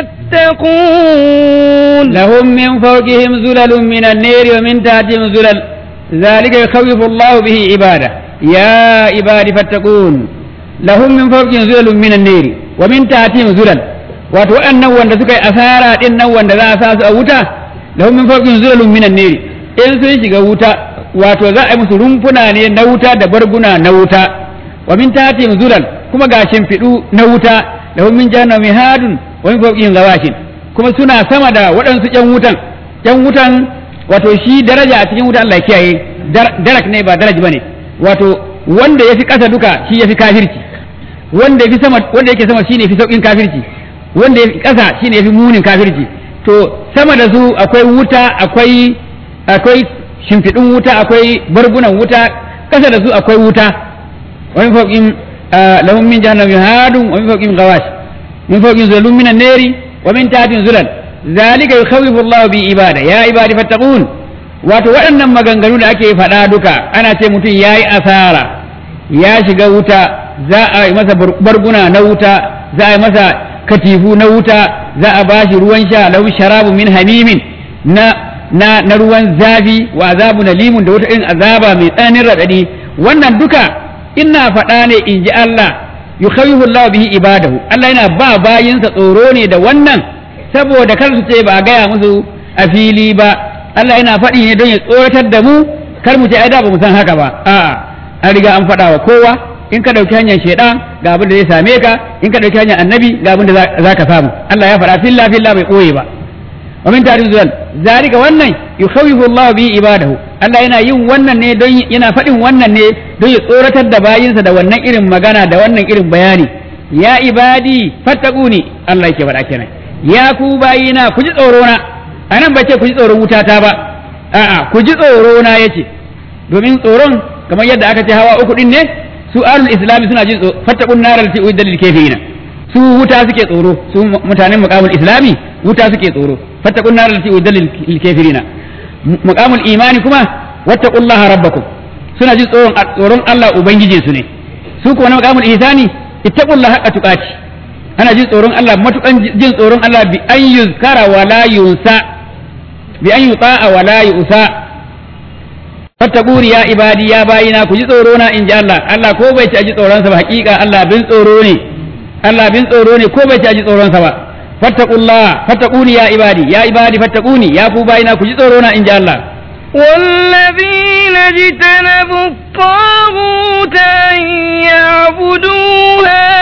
فاتقون لهم من فوقهم زلل من النار ومن تحتهم زلل ذلك يخوف الله به عباده يا عباد فاتقون لهم من فوقهم زلل من النار ومن تحتهم زلل wato waɗannan wanda suka yi asara ɗin nan wanda za a sa su a wuta lahum min fawqihim zulalun minan nari in sun shiga wuta wato za a yi musu rumfuna ne na wuta da barguna na wuta wa min tahtihim zulal kuma ga shimfiɗu na wuta lahum min jahannami hadun wa min fawqihim zawashin kuma suna sama da waɗansu ƴan wutan ƴan wutan wato shi daraja a cikin wuta Allah ya kiyaye darak ne ba daraj bane wato wanda yafi ƙasa duka shi yafi kafirci wanda yafi sama wanda yake sama shine yafi saukin kafirci wanda yafi ƙasa shine yafi munin kafirci to sama da su akwai wuta akwai akwai shimfiɗin wuta akwai bargunan wuta ƙasa da su akwai wuta wa min fawqihim lahum min jahannami hadun wa min fawqihim ghawash min fawqihim zulun minan nari wa min tahtihim zulal zalika yukhawifu Allahu bi ibada ya ibadi fattaqun wato waɗannan maganganu da ake faɗa duka ana ce mutum yayi asara ya shiga wuta za a yi masa barguna na wuta za a yi masa katifu na wuta za a bashi ruwan sha lahu sharabu min hamimin na na na ruwan zafi wa azabu limun da wata irin azaba mai tsananin raɗaɗi wannan duka ina faɗa ne in ji Allah yukhawifu Allah bihi ibadahu Allah yana ba bayinsa tsoro ne da wannan saboda kar su ce ba a gaya musu a fili ba Allah yana faɗi ne don ya tsoratar da mu kar mu ce ai da ba mu san haka ba a'a an riga an faɗa wa kowa in ka ɗauki hanyar shaidan ga abin da zai same ka in ka ɗauki hanyar annabi ga abin da za ka samu Allah ya faɗa filla filla bai ɓoye ba wa min ta'rifu zuwal zalika wannan yukhawifu Allah bi ibadahu Allah yana yin wannan ne don yana faɗin wannan ne don ya tsoratar da bayinsa da wannan irin magana da wannan irin bayani ya ibadi fattaquni Allah yake faɗa kenan ya ku bayina ku ji tsoro na anan ba ce ku ji tsoron wutata ba a'a ku ji tsoro na yace domin tsoron kamar yadda aka ce hawa uku din ne su alul islami suna jin fattaqun naral lati uidda lil kafirina su wuta suke tsoro su mutanen muqamul islami wuta suke tsoro fattaqun naral lati uidda lil kafirina muqamul imani kuma wattaqullaha rabbakum suna jin tsoron tsoron Allah ubangijin su ne su kuma na muqamul ihsani ittaqullaha haqqa tuqati ana jin tsoron Allah matukan jin tsoron Allah bi an yuzkara wa la yunsa bi an yuta'a wa la yusa fattaquni ya ibadi ya bayina ku ji tsoro na in ji Allah Allah ko bai ci aji tsoron sa ba hakika Allah bin tsoro ne Allah bin tsoro ne ko bai ci aji tsoron sa ba fattaqullah fattaquni ya ibadi ya ibadi fattaquni ya ku bayina ku ji tsoro na in ji Allah والذين اجتنبوا الطاغوت أن يعبدوها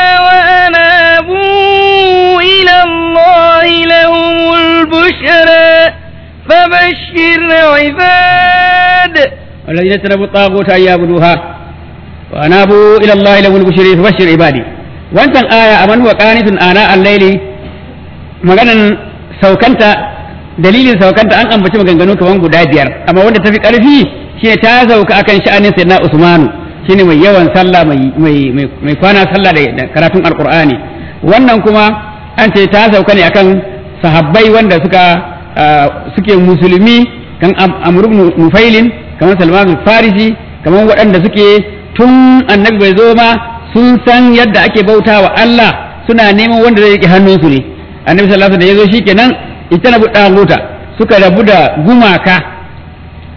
وأنابوا إلى الله لهم البشرى فبشر عباد والذين اجتنبوا الطاغوت أن يعبدوها وأنابوا إلى الله لهم البشرى فبشر عبادي wancan aya aman wa qanitun ana al-layli maganan saukanta dalilin saukanta an ambaci maganganu kaman guda biyar amma wanda tafi karfi shine ta sauka akan sha'anin sayyidina Usmanu shine mai yawan sallah mai mai mai kwana sallah da karatun alqur'ani wannan kuma an ce ta sauka ne akan sahabbai wanda suka suke musulmi kan Amr ibn Nufailin kamar Salman al-Farisi kamar waɗanda suke tun annabi bai zo ma sun san yadda ake bauta wa Allah suna neman wanda zai riƙe hannunsu ne annabi sallallahu alaihi wasallam da yazo shikenan ita na buɗa guta suka rabu da gumaka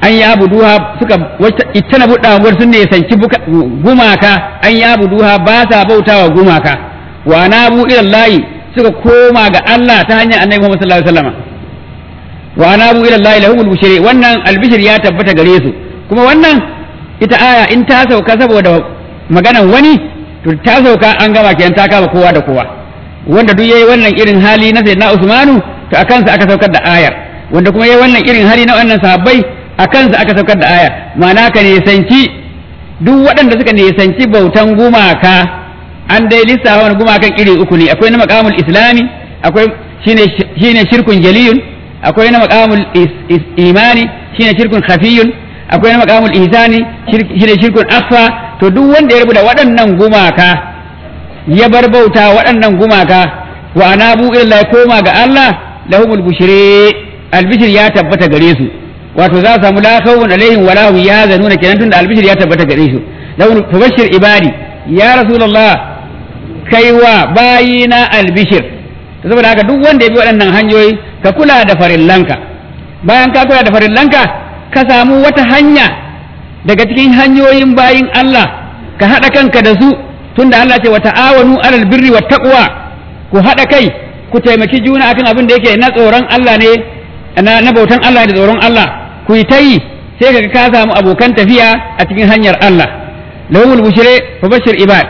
an ya buduha suka ita na buɗa sun ne sanci gumaka an ya buduha ba sa bautawa gumaka wa na bu ilallahi suka koma ga Allah ta hanyar annabi Muhammad sallallahu alaihi wasallam wa ana bu ilallahi lahumul bushri wannan albishir ya tabbata gare su kuma wannan ita aya in ta sauka saboda maganan wani to ta sauka an gama kenan ta kama kowa da kowa wanda duk yayi wannan irin hali na sayyidina Usmanu to akan sa aka saukar da ayar wanda kuma yayi wannan irin hali na wannan sahabbai akan sa aka saukar da ayar ma'ana ka nisanci duk waɗanda suka nisanci bautan gumaka an dai lissafa wani gumakan iri uku ne akwai na maqamul islami akwai shine shine shirkun jaliyun akwai na maqamul imani shine shirkun khafiyun akwai na maqamul ihsani shine shirkun akhfa to duk wanda ya rubuta waɗannan gumaka ya bar bauta waɗannan gumaka wa anabu illa ya koma ga Allah lahumul bushri albishir ya tabbata gare su wato za su samu la khawfun alaihim wala hum yahzanuna kenan tunda albishir ya tabbata gare su lahum fabashshir ibadi ya rasulullah kaiwa bayina albishir saboda haka duk wanda ya bi waɗannan hanyoyi ka kula da farillanka bayan ka kula da farillanka ka samu wata hanya daga cikin hanyoyin bayin Allah ka haɗa kanka da su tunda Allah ce wa ta'awanu alal birri wat taqwa ku haɗa kai ku taimaki juna akan abin da yake na tsoron Allah ne na bautan Allah da tsoron Allah ku yi ta yi sai kaga ka samu abokan tafiya a cikin hanyar Allah lahumul bushre fa bashir ibad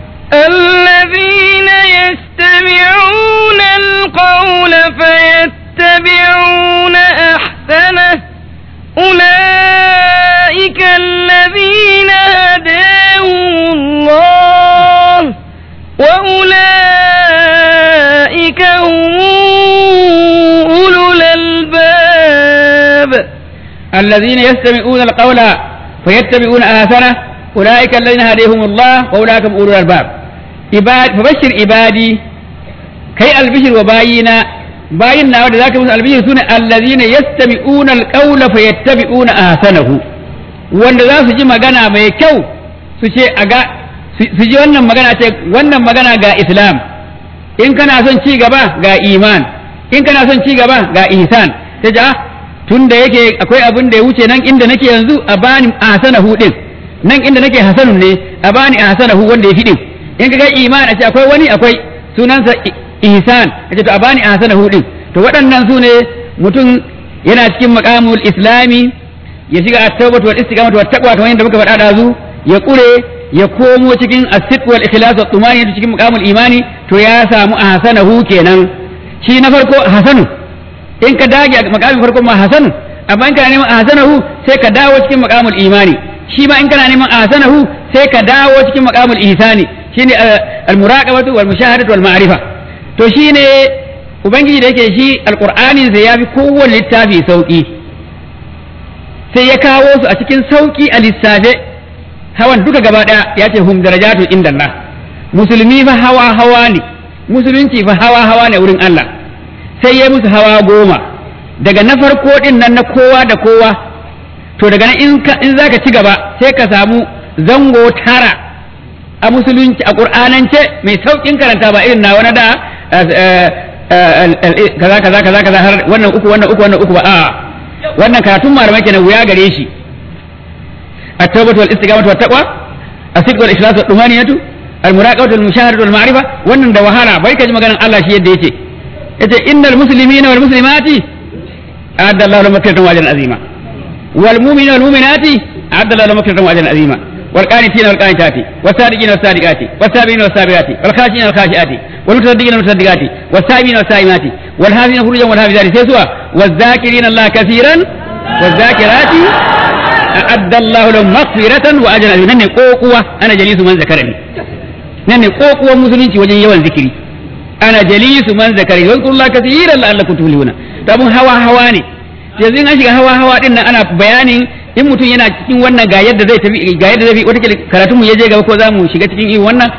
الذين يستمعون القول فيتبعون أحسنه أولئك الذين هداهم الله وأولئك هم أولو الألباب الذين يستمعون القول فيتبعون آثنه أولئك الذين هديهم الله وأولئك هم أولو الألباب عباد فبشر عبادي كي البشر وباينا باينا wadda zaka musu albishir sune allazina yastami'una alqawla fayattabi'una ahsanahu wanda za su ji magana mai kyau su ce aga su ji wannan magana ce wannan magana ga islam in kana son ci gaba ga iman in kana son ci gaba ga ihsan ta ji tun da yake akwai abin da ya wuce nan inda nake yanzu a bani ahsanahu din nan inda nake hasanun ne a bani ahsanahu wanda ya fi din in ka ga iman a ce akwai wani akwai sunansa ihsan a ce to a bani ahsanahu din to waɗannan su ne mutum yana cikin maqamul islami ya shiga at-tawbatu wal istiqamatu wat taqwa kamar yadda muka faɗa dazu ya kure ya komo cikin as-sidq wal ikhlas wat tumani cikin maqamul imani to ya samu ahsanahu kenan shi na farko hasanu in ka dage a maqamin farko ma hasanu amma in kana neman ahsanahu sai ka dawo cikin maqamul imani shi ma in kana neman ahsanahu sai ka dawo cikin maqamul ihsani shine al-muraqabatu wal mushahadatu wal ma'rifa to shine ubangiji da yake shi alqur'anin sai yafi kowanne littafi sauki sai ya kawo su a cikin sauki a lissafe hawan duka gaba daya ya ce hum darajatu inda Allah musulmi fa hawa hawa ne musulunci fa hawa hawa ne wurin Allah sai ya musu hawa goma daga na farko din nan na kowa da kowa to daga nan in in zaka ci gaba sai ka samu zango tara a musulunci a qur'anance mai saukin karanta ba irin na wani da kaza kaza kaza kaza har wannan uku wannan uku wannan uku ba a wannan karatun malamai kenan wuya gare shi at-tawbatu wal istiqamatu wat taqwa as-sidq wal ikhlas wat tumaniyatu al-muraqabatu wal mushahadatu wal ma'rifa wannan da wahala bai ka ji maganar Allah shi yadda yake yace innal muslimina wal muslimati a'adda Allahu lahum maghfiratan wa ajran azima wal mu'minina wal mu'minati a'adda Allahu lahum maghfiratan wa ajran azima wal qanitina wal qanitati was sadiqina was sadiqati was sabirina was sabirati wal khashina wal khashiati wal mutasaddiqina wal mutasaddiqati was saimina was saimati wal hafizina furujan wal hafizati sai suwa waz zakirina Allah kaseeran waz zakirati a'adda Allahu lahum maghfiratan wa ajran azima nan ne kokuwa ana jalisu man zakarani nan ne kokuwan musulunci wajen yawan zikiri ana jalisu man zakari wa kullu kathiran la'allakum tuflihuna to abun hawa hawa ne yanzu in an shiga hawa hawa din nan ana bayanin in mutum yana cikin wannan ga yadda zai tafi ga yadda zai wata karatun mu yaje gaba ko za mu shiga cikin irin wannan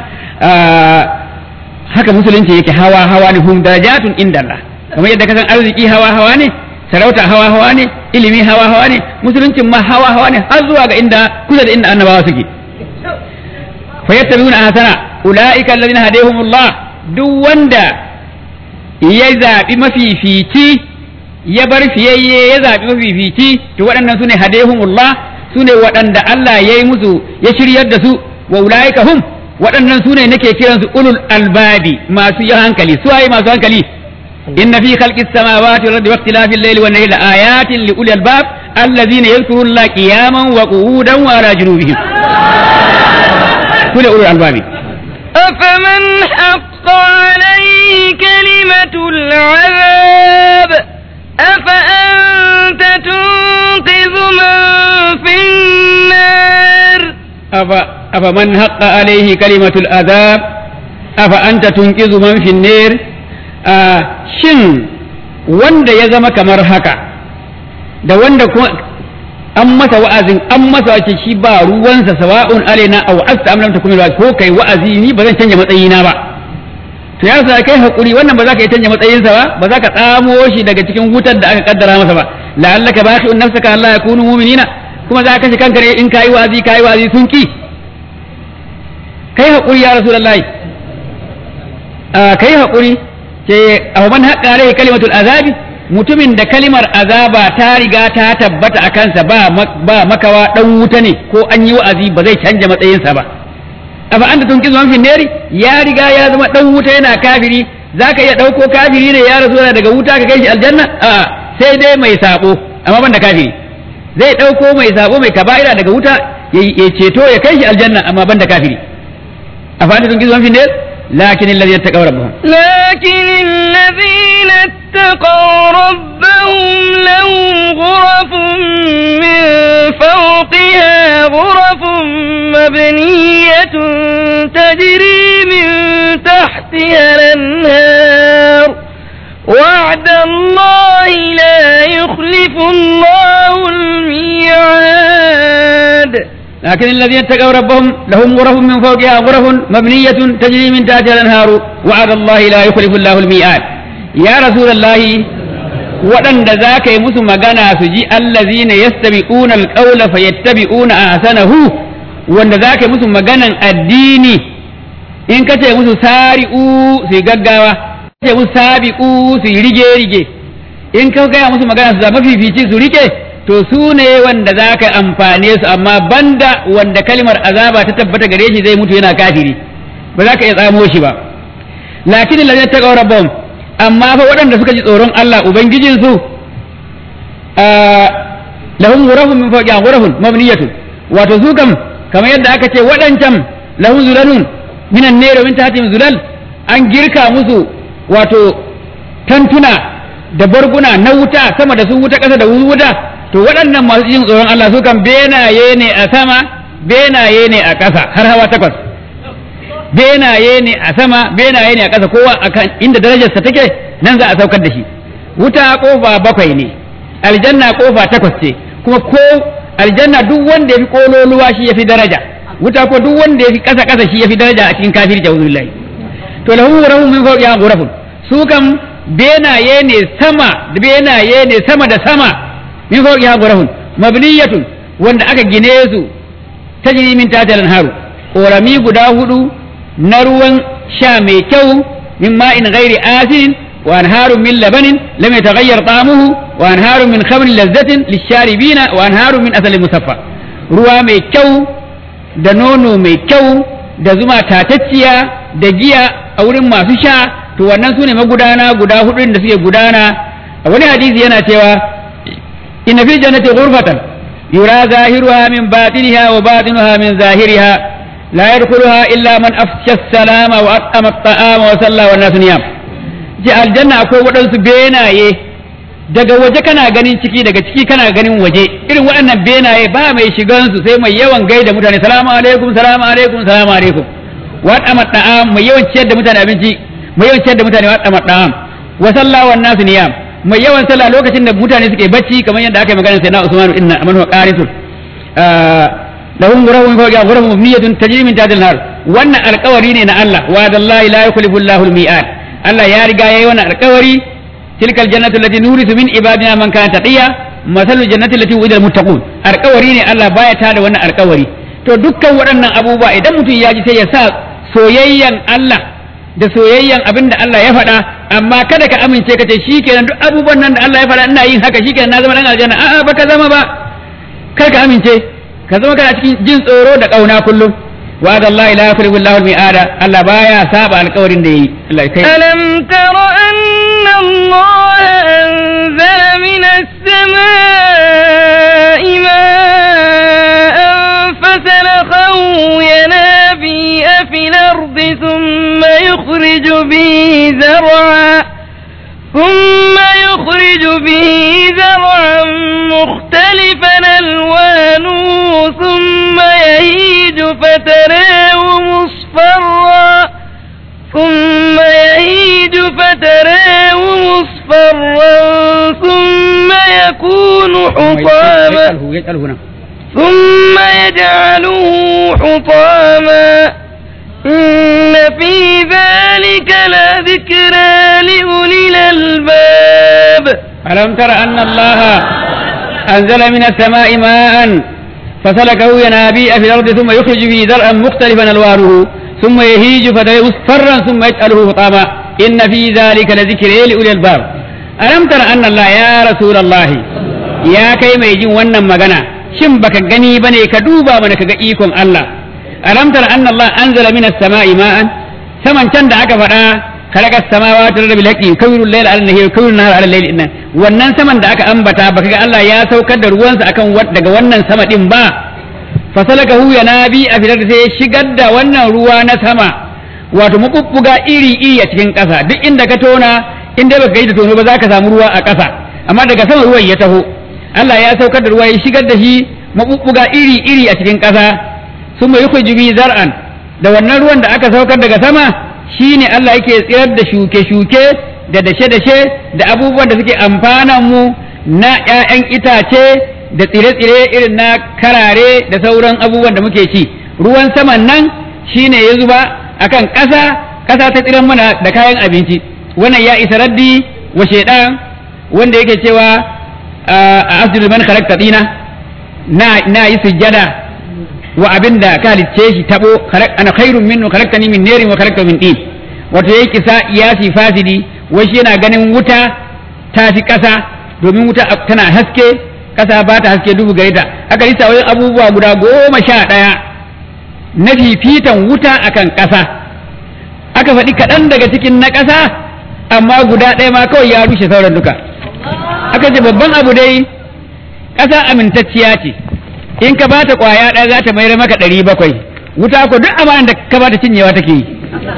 haka musulunci yake hawa hawa ne hum darajatun inda Allah kamar yadda kasan arziki hawa hawa ne sarauta hawa hawa ne ilimi hawa hawa ne musuluncin ma hawa hawa ne har zuwa ga inda kusa da inda annabawa suke fayattabi'una ahsana ulaika alladhina hadahumullah duk wanda ya zaɓi mafifici ya bar fiyayye ya zaɓi mafifici to waɗannan sune hadehumullah sune waɗanda Allah ya yi musu ya shiryar da su wa ulaika hum waɗannan sune nake kiransu ulul albabi masu yin hankali su waye masu hankali inna fi khalqis samawati wal ardi wa ikhtilafil layli wan nahari laayatin li ulil albab alladhina yadhkuruna allaha qiyaman wa qu'udan wa ala junubihim sune ulul albabi أفمن حق عليه كلمة العذاب أفأنت تنقذ من في النار أف أفمن حق عليه كلمة العذاب أفأنت تنقذ من في النار آه شن wanda ya zama kamar haka da wanda kuma an masa wa'azin an masa wace shi ba ruwansa sawa'un alaina aw asta am lam takun ko kai wa'azi ni ba zan canja matsayina ba to ya sa kai hakuri wannan ba za ka yi canja matsayinsa ba ba za ka tsamo shi daga cikin wutar da aka kaddara masa ba la'allaka baqi'un nafsaka Allah yakunu mu'minina kuma za ka kashe kanka ne in kai wa'azi kai wa'azi sun ki kai hakuri ya rasulullahi a kai hakuri ce aw man haqqa alaihi kalimatul azabi mutumin da kalimar azaba ta riga ta tabbata a kansa ba ba makawa dan wuta ne ko an yi wa'azi ba zai canja matsayinsa ba afa anta tunkizu man fi nari ya riga ya zama dan wuta yana kafiri zaka iya dauko kafiri ne ya rasu daga wuta ka kai shi aljanna a sai dai mai sabo amma banda kafiri zai dauko mai sabo mai kaba'ira daga wuta ya ceto ya kai shi aljanna amma banda kafiri afa anta tunkizu man fi nari lakin alladhina taqaw rabbuhum لكن الذين اتقوا ربهم لهم غرف من فوقها غرف مبنية تجري من تحتها الأنهار وعد الله لا يخلف الله الميعاد لكن الذين اتقوا ربهم لهم غرف من فوقها غرف مبنية تجري من تحتها الأنهار وعد الله لا يخلف الله الميعاد يا رسول الله waɗanda za ka yi musu magana su ji allazina yastabi'una alqawla fayattabi'una ahsanahu wanda za ka yi musu maganan addini in ka ce musu sari'u su yi gaggawa ka ce musu sabi'u su yi rige-rige in ka gaya musu magana su zama fifici su rike to su ne wanda za ka amfane su amma banda wanda kalmar azaba ta tabbata gare shi zai mutu yana kafiri ba za ka iya tsamo shi ba lakin lalai ta ƙaura bom amma fa waɗanda suka ji tsoron Allah ubangijinsu lahum ghurafun min fawqiha ghurafun mabniyatun wato su kam kamar yadda aka ce waɗancan lahum zulalun minan nero min tahtihim zulal an girka musu wato tantuna da barguna na wuta sama da su wuta ƙasa da wuta to waɗannan masu jin tsoron Allah su kan benaye ne a sama benaye ne a ƙasa har hawa takwas benaye ne a sama benaye ne a ƙasa kowa akan inda darajarsa take nan za a saukar da shi wuta kofa bakwai ne aljanna kofa takwas ce kuma ko aljanna duk wanda ya fi kololuwa shi ya fi daraja wuta ko duk wanda ya fi ƙasa ƙasa shi ya fi daraja a cikin kafir jawzullahi to lahu ghurafun min fawqiha ghurafun su kam benaye ne sama benaye ne sama da sama min fawqiha ghurafun mabniyatun wanda aka gine su tajri min tahtiha al-anharu korami guda hudu na ruwan sha mai kyau min ma'in ghairi asin wa anharun min labanin lam yataghayyar ta'amuhu wa anharun min khamrin lazzatin lisharibina wa anharun min asalin musaffa ruwa mai kyau da nono mai kyau da zuma tatacciya da giya a wurin masu sha to wannan sune magudana guda hudu da suke gudana a wani hadisi yana cewa inna fi jannati ghurfatan yura zahiruha min batiniha wa batinuha min zahiriha لا يدخلها إلا من أفشى السلام وأطعم الطعام وصلى والناس نيام ji aljanna akwai waɗansu benaye daga waje kana ganin ciki daga ciki kana ganin waje irin waɗannan benaye ba mai shigansu sai mai yawan gaida mutane salamu alaikum salamu alaikum salamu alaikum wa dama da'am mai yawan ciyar da mutane abinci mai yawan ciyar da mutane wa dama da'am wa sallahu wan nasu niyam mai yawan sallah lokacin da mutane suke bacci kamar yadda aka yi magana sai na Usman inna amanu wa qarisun lahum ghurafun min fawqiha ghurafun mabniyatun tajri min tahtiha al-nar wannan alƙawari ne na Allah wa dallahi la yukhlifu Allahu al-mi'ad Allah ya riga yayi wannan alƙawari tilka al-jannatu allati nurisu min ibadina man kana taqiya masalu jannati allati wa'ida al-muttaqun alƙawari ne Allah baya tada wannan alƙawari to dukkan waɗannan abubuwa idan mutum ya ji sai ya sa soyayyan Allah da soyayyan abin da Allah ya faɗa a amma kada ka amince ka ce shikenan duk abubuwan nan da Allah ya faɗa ina yin haka shikenan na zama dan aljanna a'a baka zama ba kar ka amince ka zama kana cikin jin tsoro da kauna kullum wa da Allah ila yakhlifu Allahu al-mi'ada Allah baya saba alƙawarin da yi Allah kai ألم تر أن الله أنزل من السماء ماء فسلخه ينابيع في الأرض ثم يخرج به زرعا ثم يخرج به زرعا مختلفا ألوانه ثم يهيج فتراه مصفرا ثم يهيج فتراه مصفرا ثم يكون حطاما يجعله يجعله هنا ثم يجعله حطاما إن في ذلك لذكرى لأولي الألباب ألم تر أن الله أنزل من السماء ماء فسلكه ينابيع في الأرض ثم يخرج به زرعا مختلفا ألوانه ثم يهيج فترى مصفرا ثم يجعله حطاما إن في ذلك لذكر لأولي الباب ألم تر أن الله يا رسول الله يا كي ما يجي ونن مغنى shin baka gani bane ka duba mana kaga ikon Allah alam tara anna Allah anzala minas sama'i ma'an saman can da aka faɗa khalaqa samawati wal ardi bil haqqi kawirul layla ala nahari kawirul nahara ala layli inna wannan saman da aka ambata baka ga Allah ya saukar da ruwansa akan daga wannan sama din ba fasalakahu yanabi a fitar sai ya shigar da wannan ruwa na sama wato mabubbuga iri iri a cikin ƙasa duk inda ka tona in dai baka yi da tono ba za ka samu ruwa a ƙasa amma daga sama ruwan ya taho Allah ya saukar da ruwa ya shigar da shi mabubbuga iri iri a cikin ƙasa sun mai yuku jibi zar'an da wannan ruwan da aka saukar daga sama shine Allah yake tsirar da shuke-shuke da dashe-dashe da abubuwan da suke amfanan mu na 'ya'yan itace da tsire-tsire irin na karare da sauran abubuwan da muke ci ruwan saman nan shine ya zuba akan ƙasa ƙasa ta tsiran mana da kayan abinci wannan ya isa raddi wa shaidan wanda yake cewa a asjudu man khalaqta dina na na yi sujjada wa abinda ka halicce shi tabo ana khairun minnu khalaqtani min narin wa khalaqta min tin wato yayi kisa iyasi fasidi wai shi yana ganin wuta ta fi ƙasa domin wuta tana haske ƙasa ba ta haske dubu gare ta aka lissa wajen abubuwa guda goma sha ɗaya na fifitan wuta akan ƙasa aka faɗi kaɗan daga cikin na ƙasa amma guda ɗaya ma kawai ya rushe sauran duka aka ce babban abu dai ƙasa amintacciya ce in ka bata ƙwaya ɗaya za ta mayar maka ɗari bakwai wuta ko duk amanan da ka bata cinyewa take yi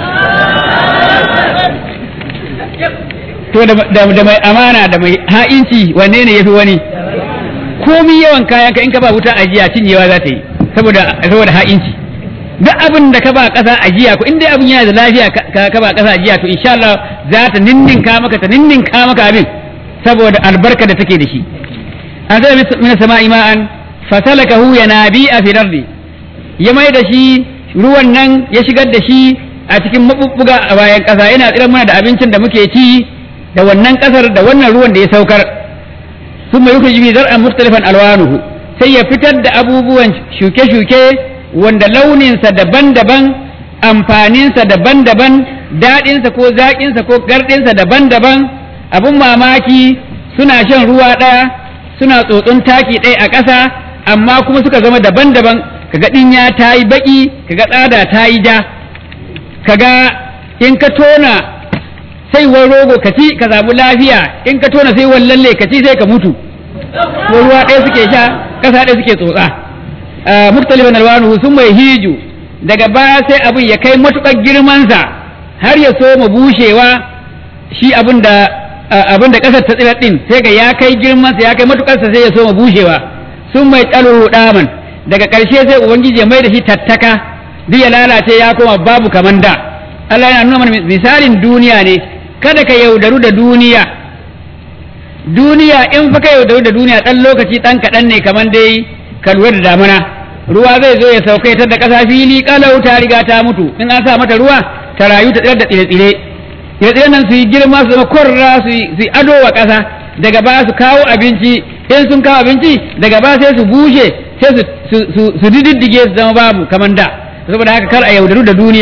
to da mai amana da mai ha'inci wanne ne yafi wani komi yawan kayan ka in ka ba wuta ajiya cinyewa za ta yi saboda saboda ha'inci duk abin da ka ba ƙasa ajiya ko in dai abin yana da lafiya ka ka ba ƙasa ajiya to insha Allah za ta ninninka maka ta ninninka maka abin saboda albarka da take da shi an zai min sama'i ma'an fasalakahu yanabi'a fi ardi ya mai da shi ruwan nan ya shigar da shi a cikin mabubbuga a bayan ƙasa yana tsiran mana da abincin da muke ci da wannan ƙasar da wannan ruwan da ya saukar ثم يخرج به زرعا مختلفا الوانه sai ya fitar da abubuwan shuke-shuke wanda launinsa daban-daban amfaninsa daban-daban daɗinsa ko zaƙinsa ko garɗinsa daban-daban abin mamaki suna shan ruwa ɗaya suna tsotson taki ɗaya a ƙasa amma kuma suka zama daban-daban kaga ɗinya ta yi baƙi kaga tsada ta yi ja kaga in ka tona saiwar rogo ka ci ka samu lafiya in ka tona saiwar lalle ka ci sai ka mutu ko ruwa ɗaya suke sha ƙasa ɗaya suke tsotsa muktalifan alwanu sun mai hiju daga baya sai abin ya kai matuƙar girmansa har ya soma bushewa shi abin da abin da ƙasar ta tsirar ɗin sai ga ya kai girmansa ya kai matuƙarsa sai ya soma bushewa sun mai tsalo daman daga ƙarshe sai ubangiji ya mai da shi tattaka duk ya lalace ya koma babu kaman da Allah yana nuna mana misalin duniya ne kada ka yaudaru da duniya duniya in fa ka yaudaru da duniya ɗan lokaci ɗan kaɗan ne kamar dai ka lura da damuna ruwa zai zo ya sauka ta da ƙasa fili ƙalau ta riga ta mutu in an sa mata ruwa ta rayu ta tsayar da tsire-tsire tsire nan su yi girma su zama korra su yi ado wa ƙasa daga ba su kawo abinci in sun kawo abinci daga ba sai su bushe sai su diddige su zama babu kamar da saboda haka kar a yaudaru da duniya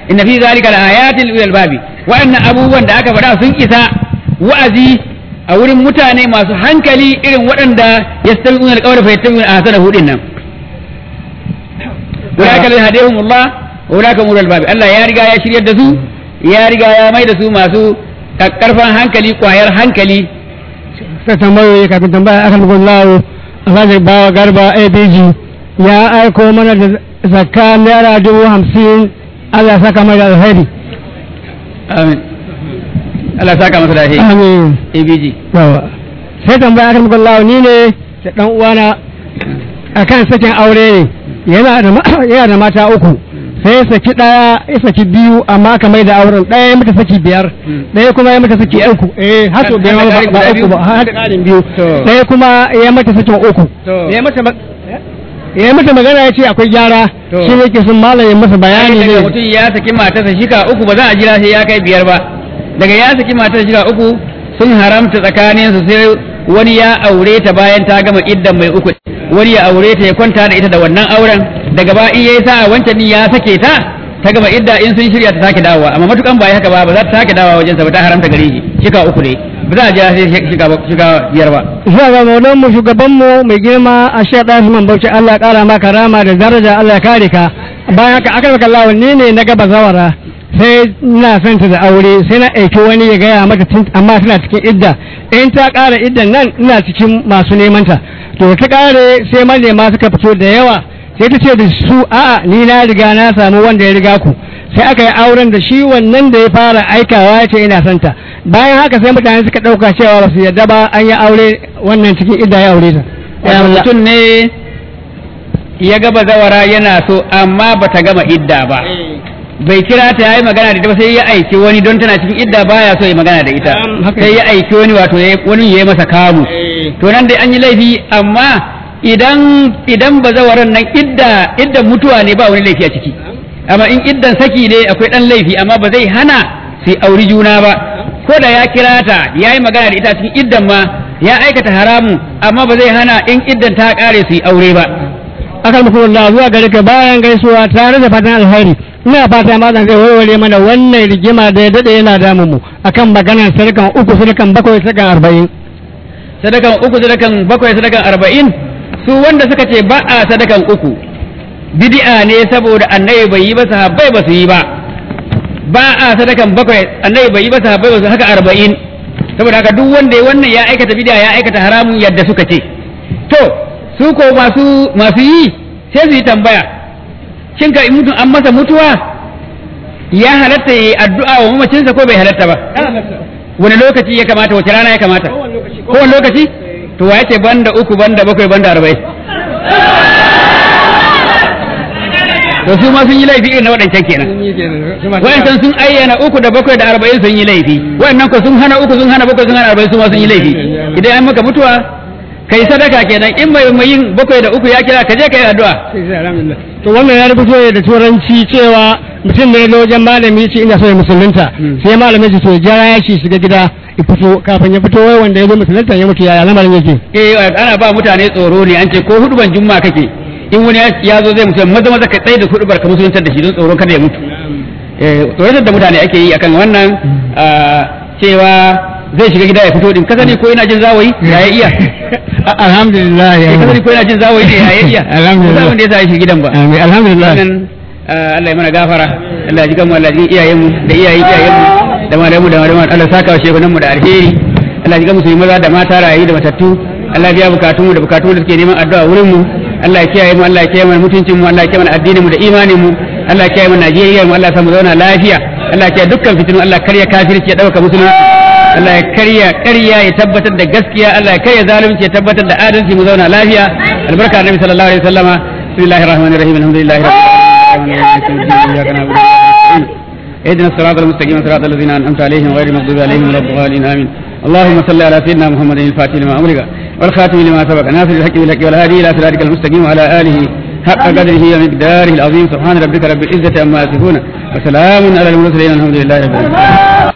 inna fi zalika laayatin lil albabi wa'annan abubuwan da aka faɗa sun isa wa'azi a wurin mutane masu hankali irin waɗanda yastabi'una alqawla fa yattabi'una ahsanahu din nan ulaika alladhina hadahumullah wa ulaika ulul albabi Allah ya riga ya shiryar da su ya riga ya mai da su masu kakkarfan hankali kwayar hankali sai tambayoyi kafin tambaya akan gullawo alhaji bawa garba abg ya aiko mana da zakka naira dubu hamsin allah ya saka mai da alheri amin Allah ya saka masa da alheri amin ABG yawa sai tambaya akan gullawo ni ne da dan uwana akan sakin aure ne yana da ma- yana da mata uku sai ya saki daya ya saki biyu amma aka mai da auren daya ya mata saki biyar daya kuma ya mata saki uku eh har sau biyar Har da ba ƙarin guda ba uku ba biyu? har da ƙarin biyu To. daya kuma ya mata sakin uku To. ya mata ma- ya yi mata magana ya ce akwai gyara To. shi ne ke sun malam ya masa bayani daga ne mutum ya saki matarsa shika uku ba za a jira sai ya kai biyar ba daga ya saki matarsa shika uku sun haramta tsakaninsu sai wani ya aure ta bayan ta gama iddan mai uku wani ya aure ta ya kwanta da ita da wannan auren daga ba in yayi sa'a wancan din ya sake ta ta gama idda in sun shirya ta sake dawowa amma matukan ba ya haka ba ba za ta sake dawowa wajen sa ba ta haramta gare shi shika uku ne ba za a jira sai shika shika biyar ba zuwa ga maulan mu shugaban mu mai girma a shi da Usman Bauchi Allah ya kara maka rama da daraja Allah ya kare ka bayan haka aka maka Allah ni ne na gaba zawara sai ina son ta da aure sai na aiki wani ya gaya mata tun amma tana cikin idda in ta ƙara iddan nan ina cikin masu neman ta to ta ƙare sai manema suka fito da yawa sai ta ce da su a'a ni na riga na samu wanda ya riga ku sai aka yi auren da shi wannan da ya fara aikawa ya ce ina son ta bayan haka sai mutane suka ɗauka cewa ba su yarda ba an yi aure wannan cikin idda ya aure ta Wato mutum ne ya gaba zawara yana so amma bata gama idda ba bai kira ta yayi magana da ita ba sai ya aiki wani don tana cikin idda baya so ya magana da ita Um, haka sai ya aiki wani wato ya- wani ya yi masa kamu to nan dai an yi laifi amma idan idan bazawaran nan idda iddan mutuwa ne ba wani laifi a ciki amma in iddan saki ne akwai dan laifi amma ba zai hana su auri juna ba ko da ya kira ta ya yi magana da ita cikin iddan ma ya aikata haramu amma ba zai hana in iddan ta kare su yi aure ba akan muku Allah zuwa gare ka bayan gaisuwa tare da fatan alheri ina fata malam zai warware mana wannan rigima da ya dade yana damun mu akan maganar sadakan uku sadakan bakwai sadakan arba'in sadakan uku sadakan bakwai sadakan arba'in su wanda suka ce ba a sadakan uku bid'a ne saboda annabi bai yi ba sahabbai ba su yi ba ba a sadakan bakwai annabi bai yi ba sahabbai ba su haka arba'in saboda haka duk wanda ya wannan ya aikata bid'a ya aikata haramun yadda suka ce to su ko masu masu yi sai su yi tambaya shin ka in mutum an masa mutuwa ya halatta ya yi addu'a wa mamacinsa ko bai halatta ba wani lokaci ya kamata wace rana ya kamata kowane lokaci to wa yace banda uku banda bakwai banda arba'in to su ma sun yi laifi irin na waɗancan kenan waɗancan sun ayyana uku da bakwai da arba'in sun yi laifi waɗannan ko sun hana uku sun hana bakwai sun hana arba'in su ma sun yi laifi idan an maka mutuwa kai sadaka kenan in mai mai yin bakwai da uku ya kira ka je ka yi addu'a to wannan ya rubuto ne da turanci cewa mutum ne na wajen malami ce ina so ya musulunta sai malamin ce to jara ya ci shiga gida ya fito kafin ya fito wai wanda ya zo musulunta ya mutu yaya lamarin yake eh ana ba mutane tsoro ne an ce ko huduban jumma kake in wani ya zo zai mutu maza maza ka tsaye da hudubar ka musuluntar da shi don tsoron kada ya mutu eh tsoratar da mutane ake yi akan wannan ah, cewa zai shiga gida ya fito din ka sani ko yana jin zawayi ya ya iya alhamdulillah ya Eh, ka sani ko yana jin zawayi ne ya ya iya Alhamdulillah. ba wanda ya sa ya shiga gidan ba Amin, alhamdulillah wannan ah, Allah ya mana gafara Allah ya ji kanmu Allah ya ji iyayenmu da iyayen iyayenmu da malamu da malamu Allah ya saka wa shekunanmu da alheri Allah ya ji kanmu su yi maza da mata rayu da matattu Allah ya biya bukatunmu da bukatun da suke neman addu'a wurin mu Allah ya kiyaye mu Allah ya kiyaye mana mutuncin mu Allah ya kiyaye mana addinin mu da imanin mu Allah ya kiyaye mana Najeriya mu Allah ya samu zauna lafiya Allah ya kiyaye dukkan fitinu Allah ya karya kafirci ya dauka musulunci Allah ya karya ƙarya ya tabbatar da gaskiya Allah ya karya zalunci ya tabbatar da adalci mu zauna lafiya albarka annabi sallallahu alaihi wasallama bismillahir rahmanir rahim alhamdulillahi rabbil alamin إياك نعبد وإياك نستعين اهدنا الصراط المستقيم صراط الذين أنعمت عليهم غير المغضوب عليهم ولا الضالين آمين اللهم صل على سيدنا محمد الفاتح لما أمرك والخاتم لما سبق ناصر الحق بالحق والهادي إلى صراطك المستقيم وعلى آله حق قدره ومقداره العظيم سبحان ربك رب العزة عما يصفون وسلام على المرسلين الحمد لله رب العالمين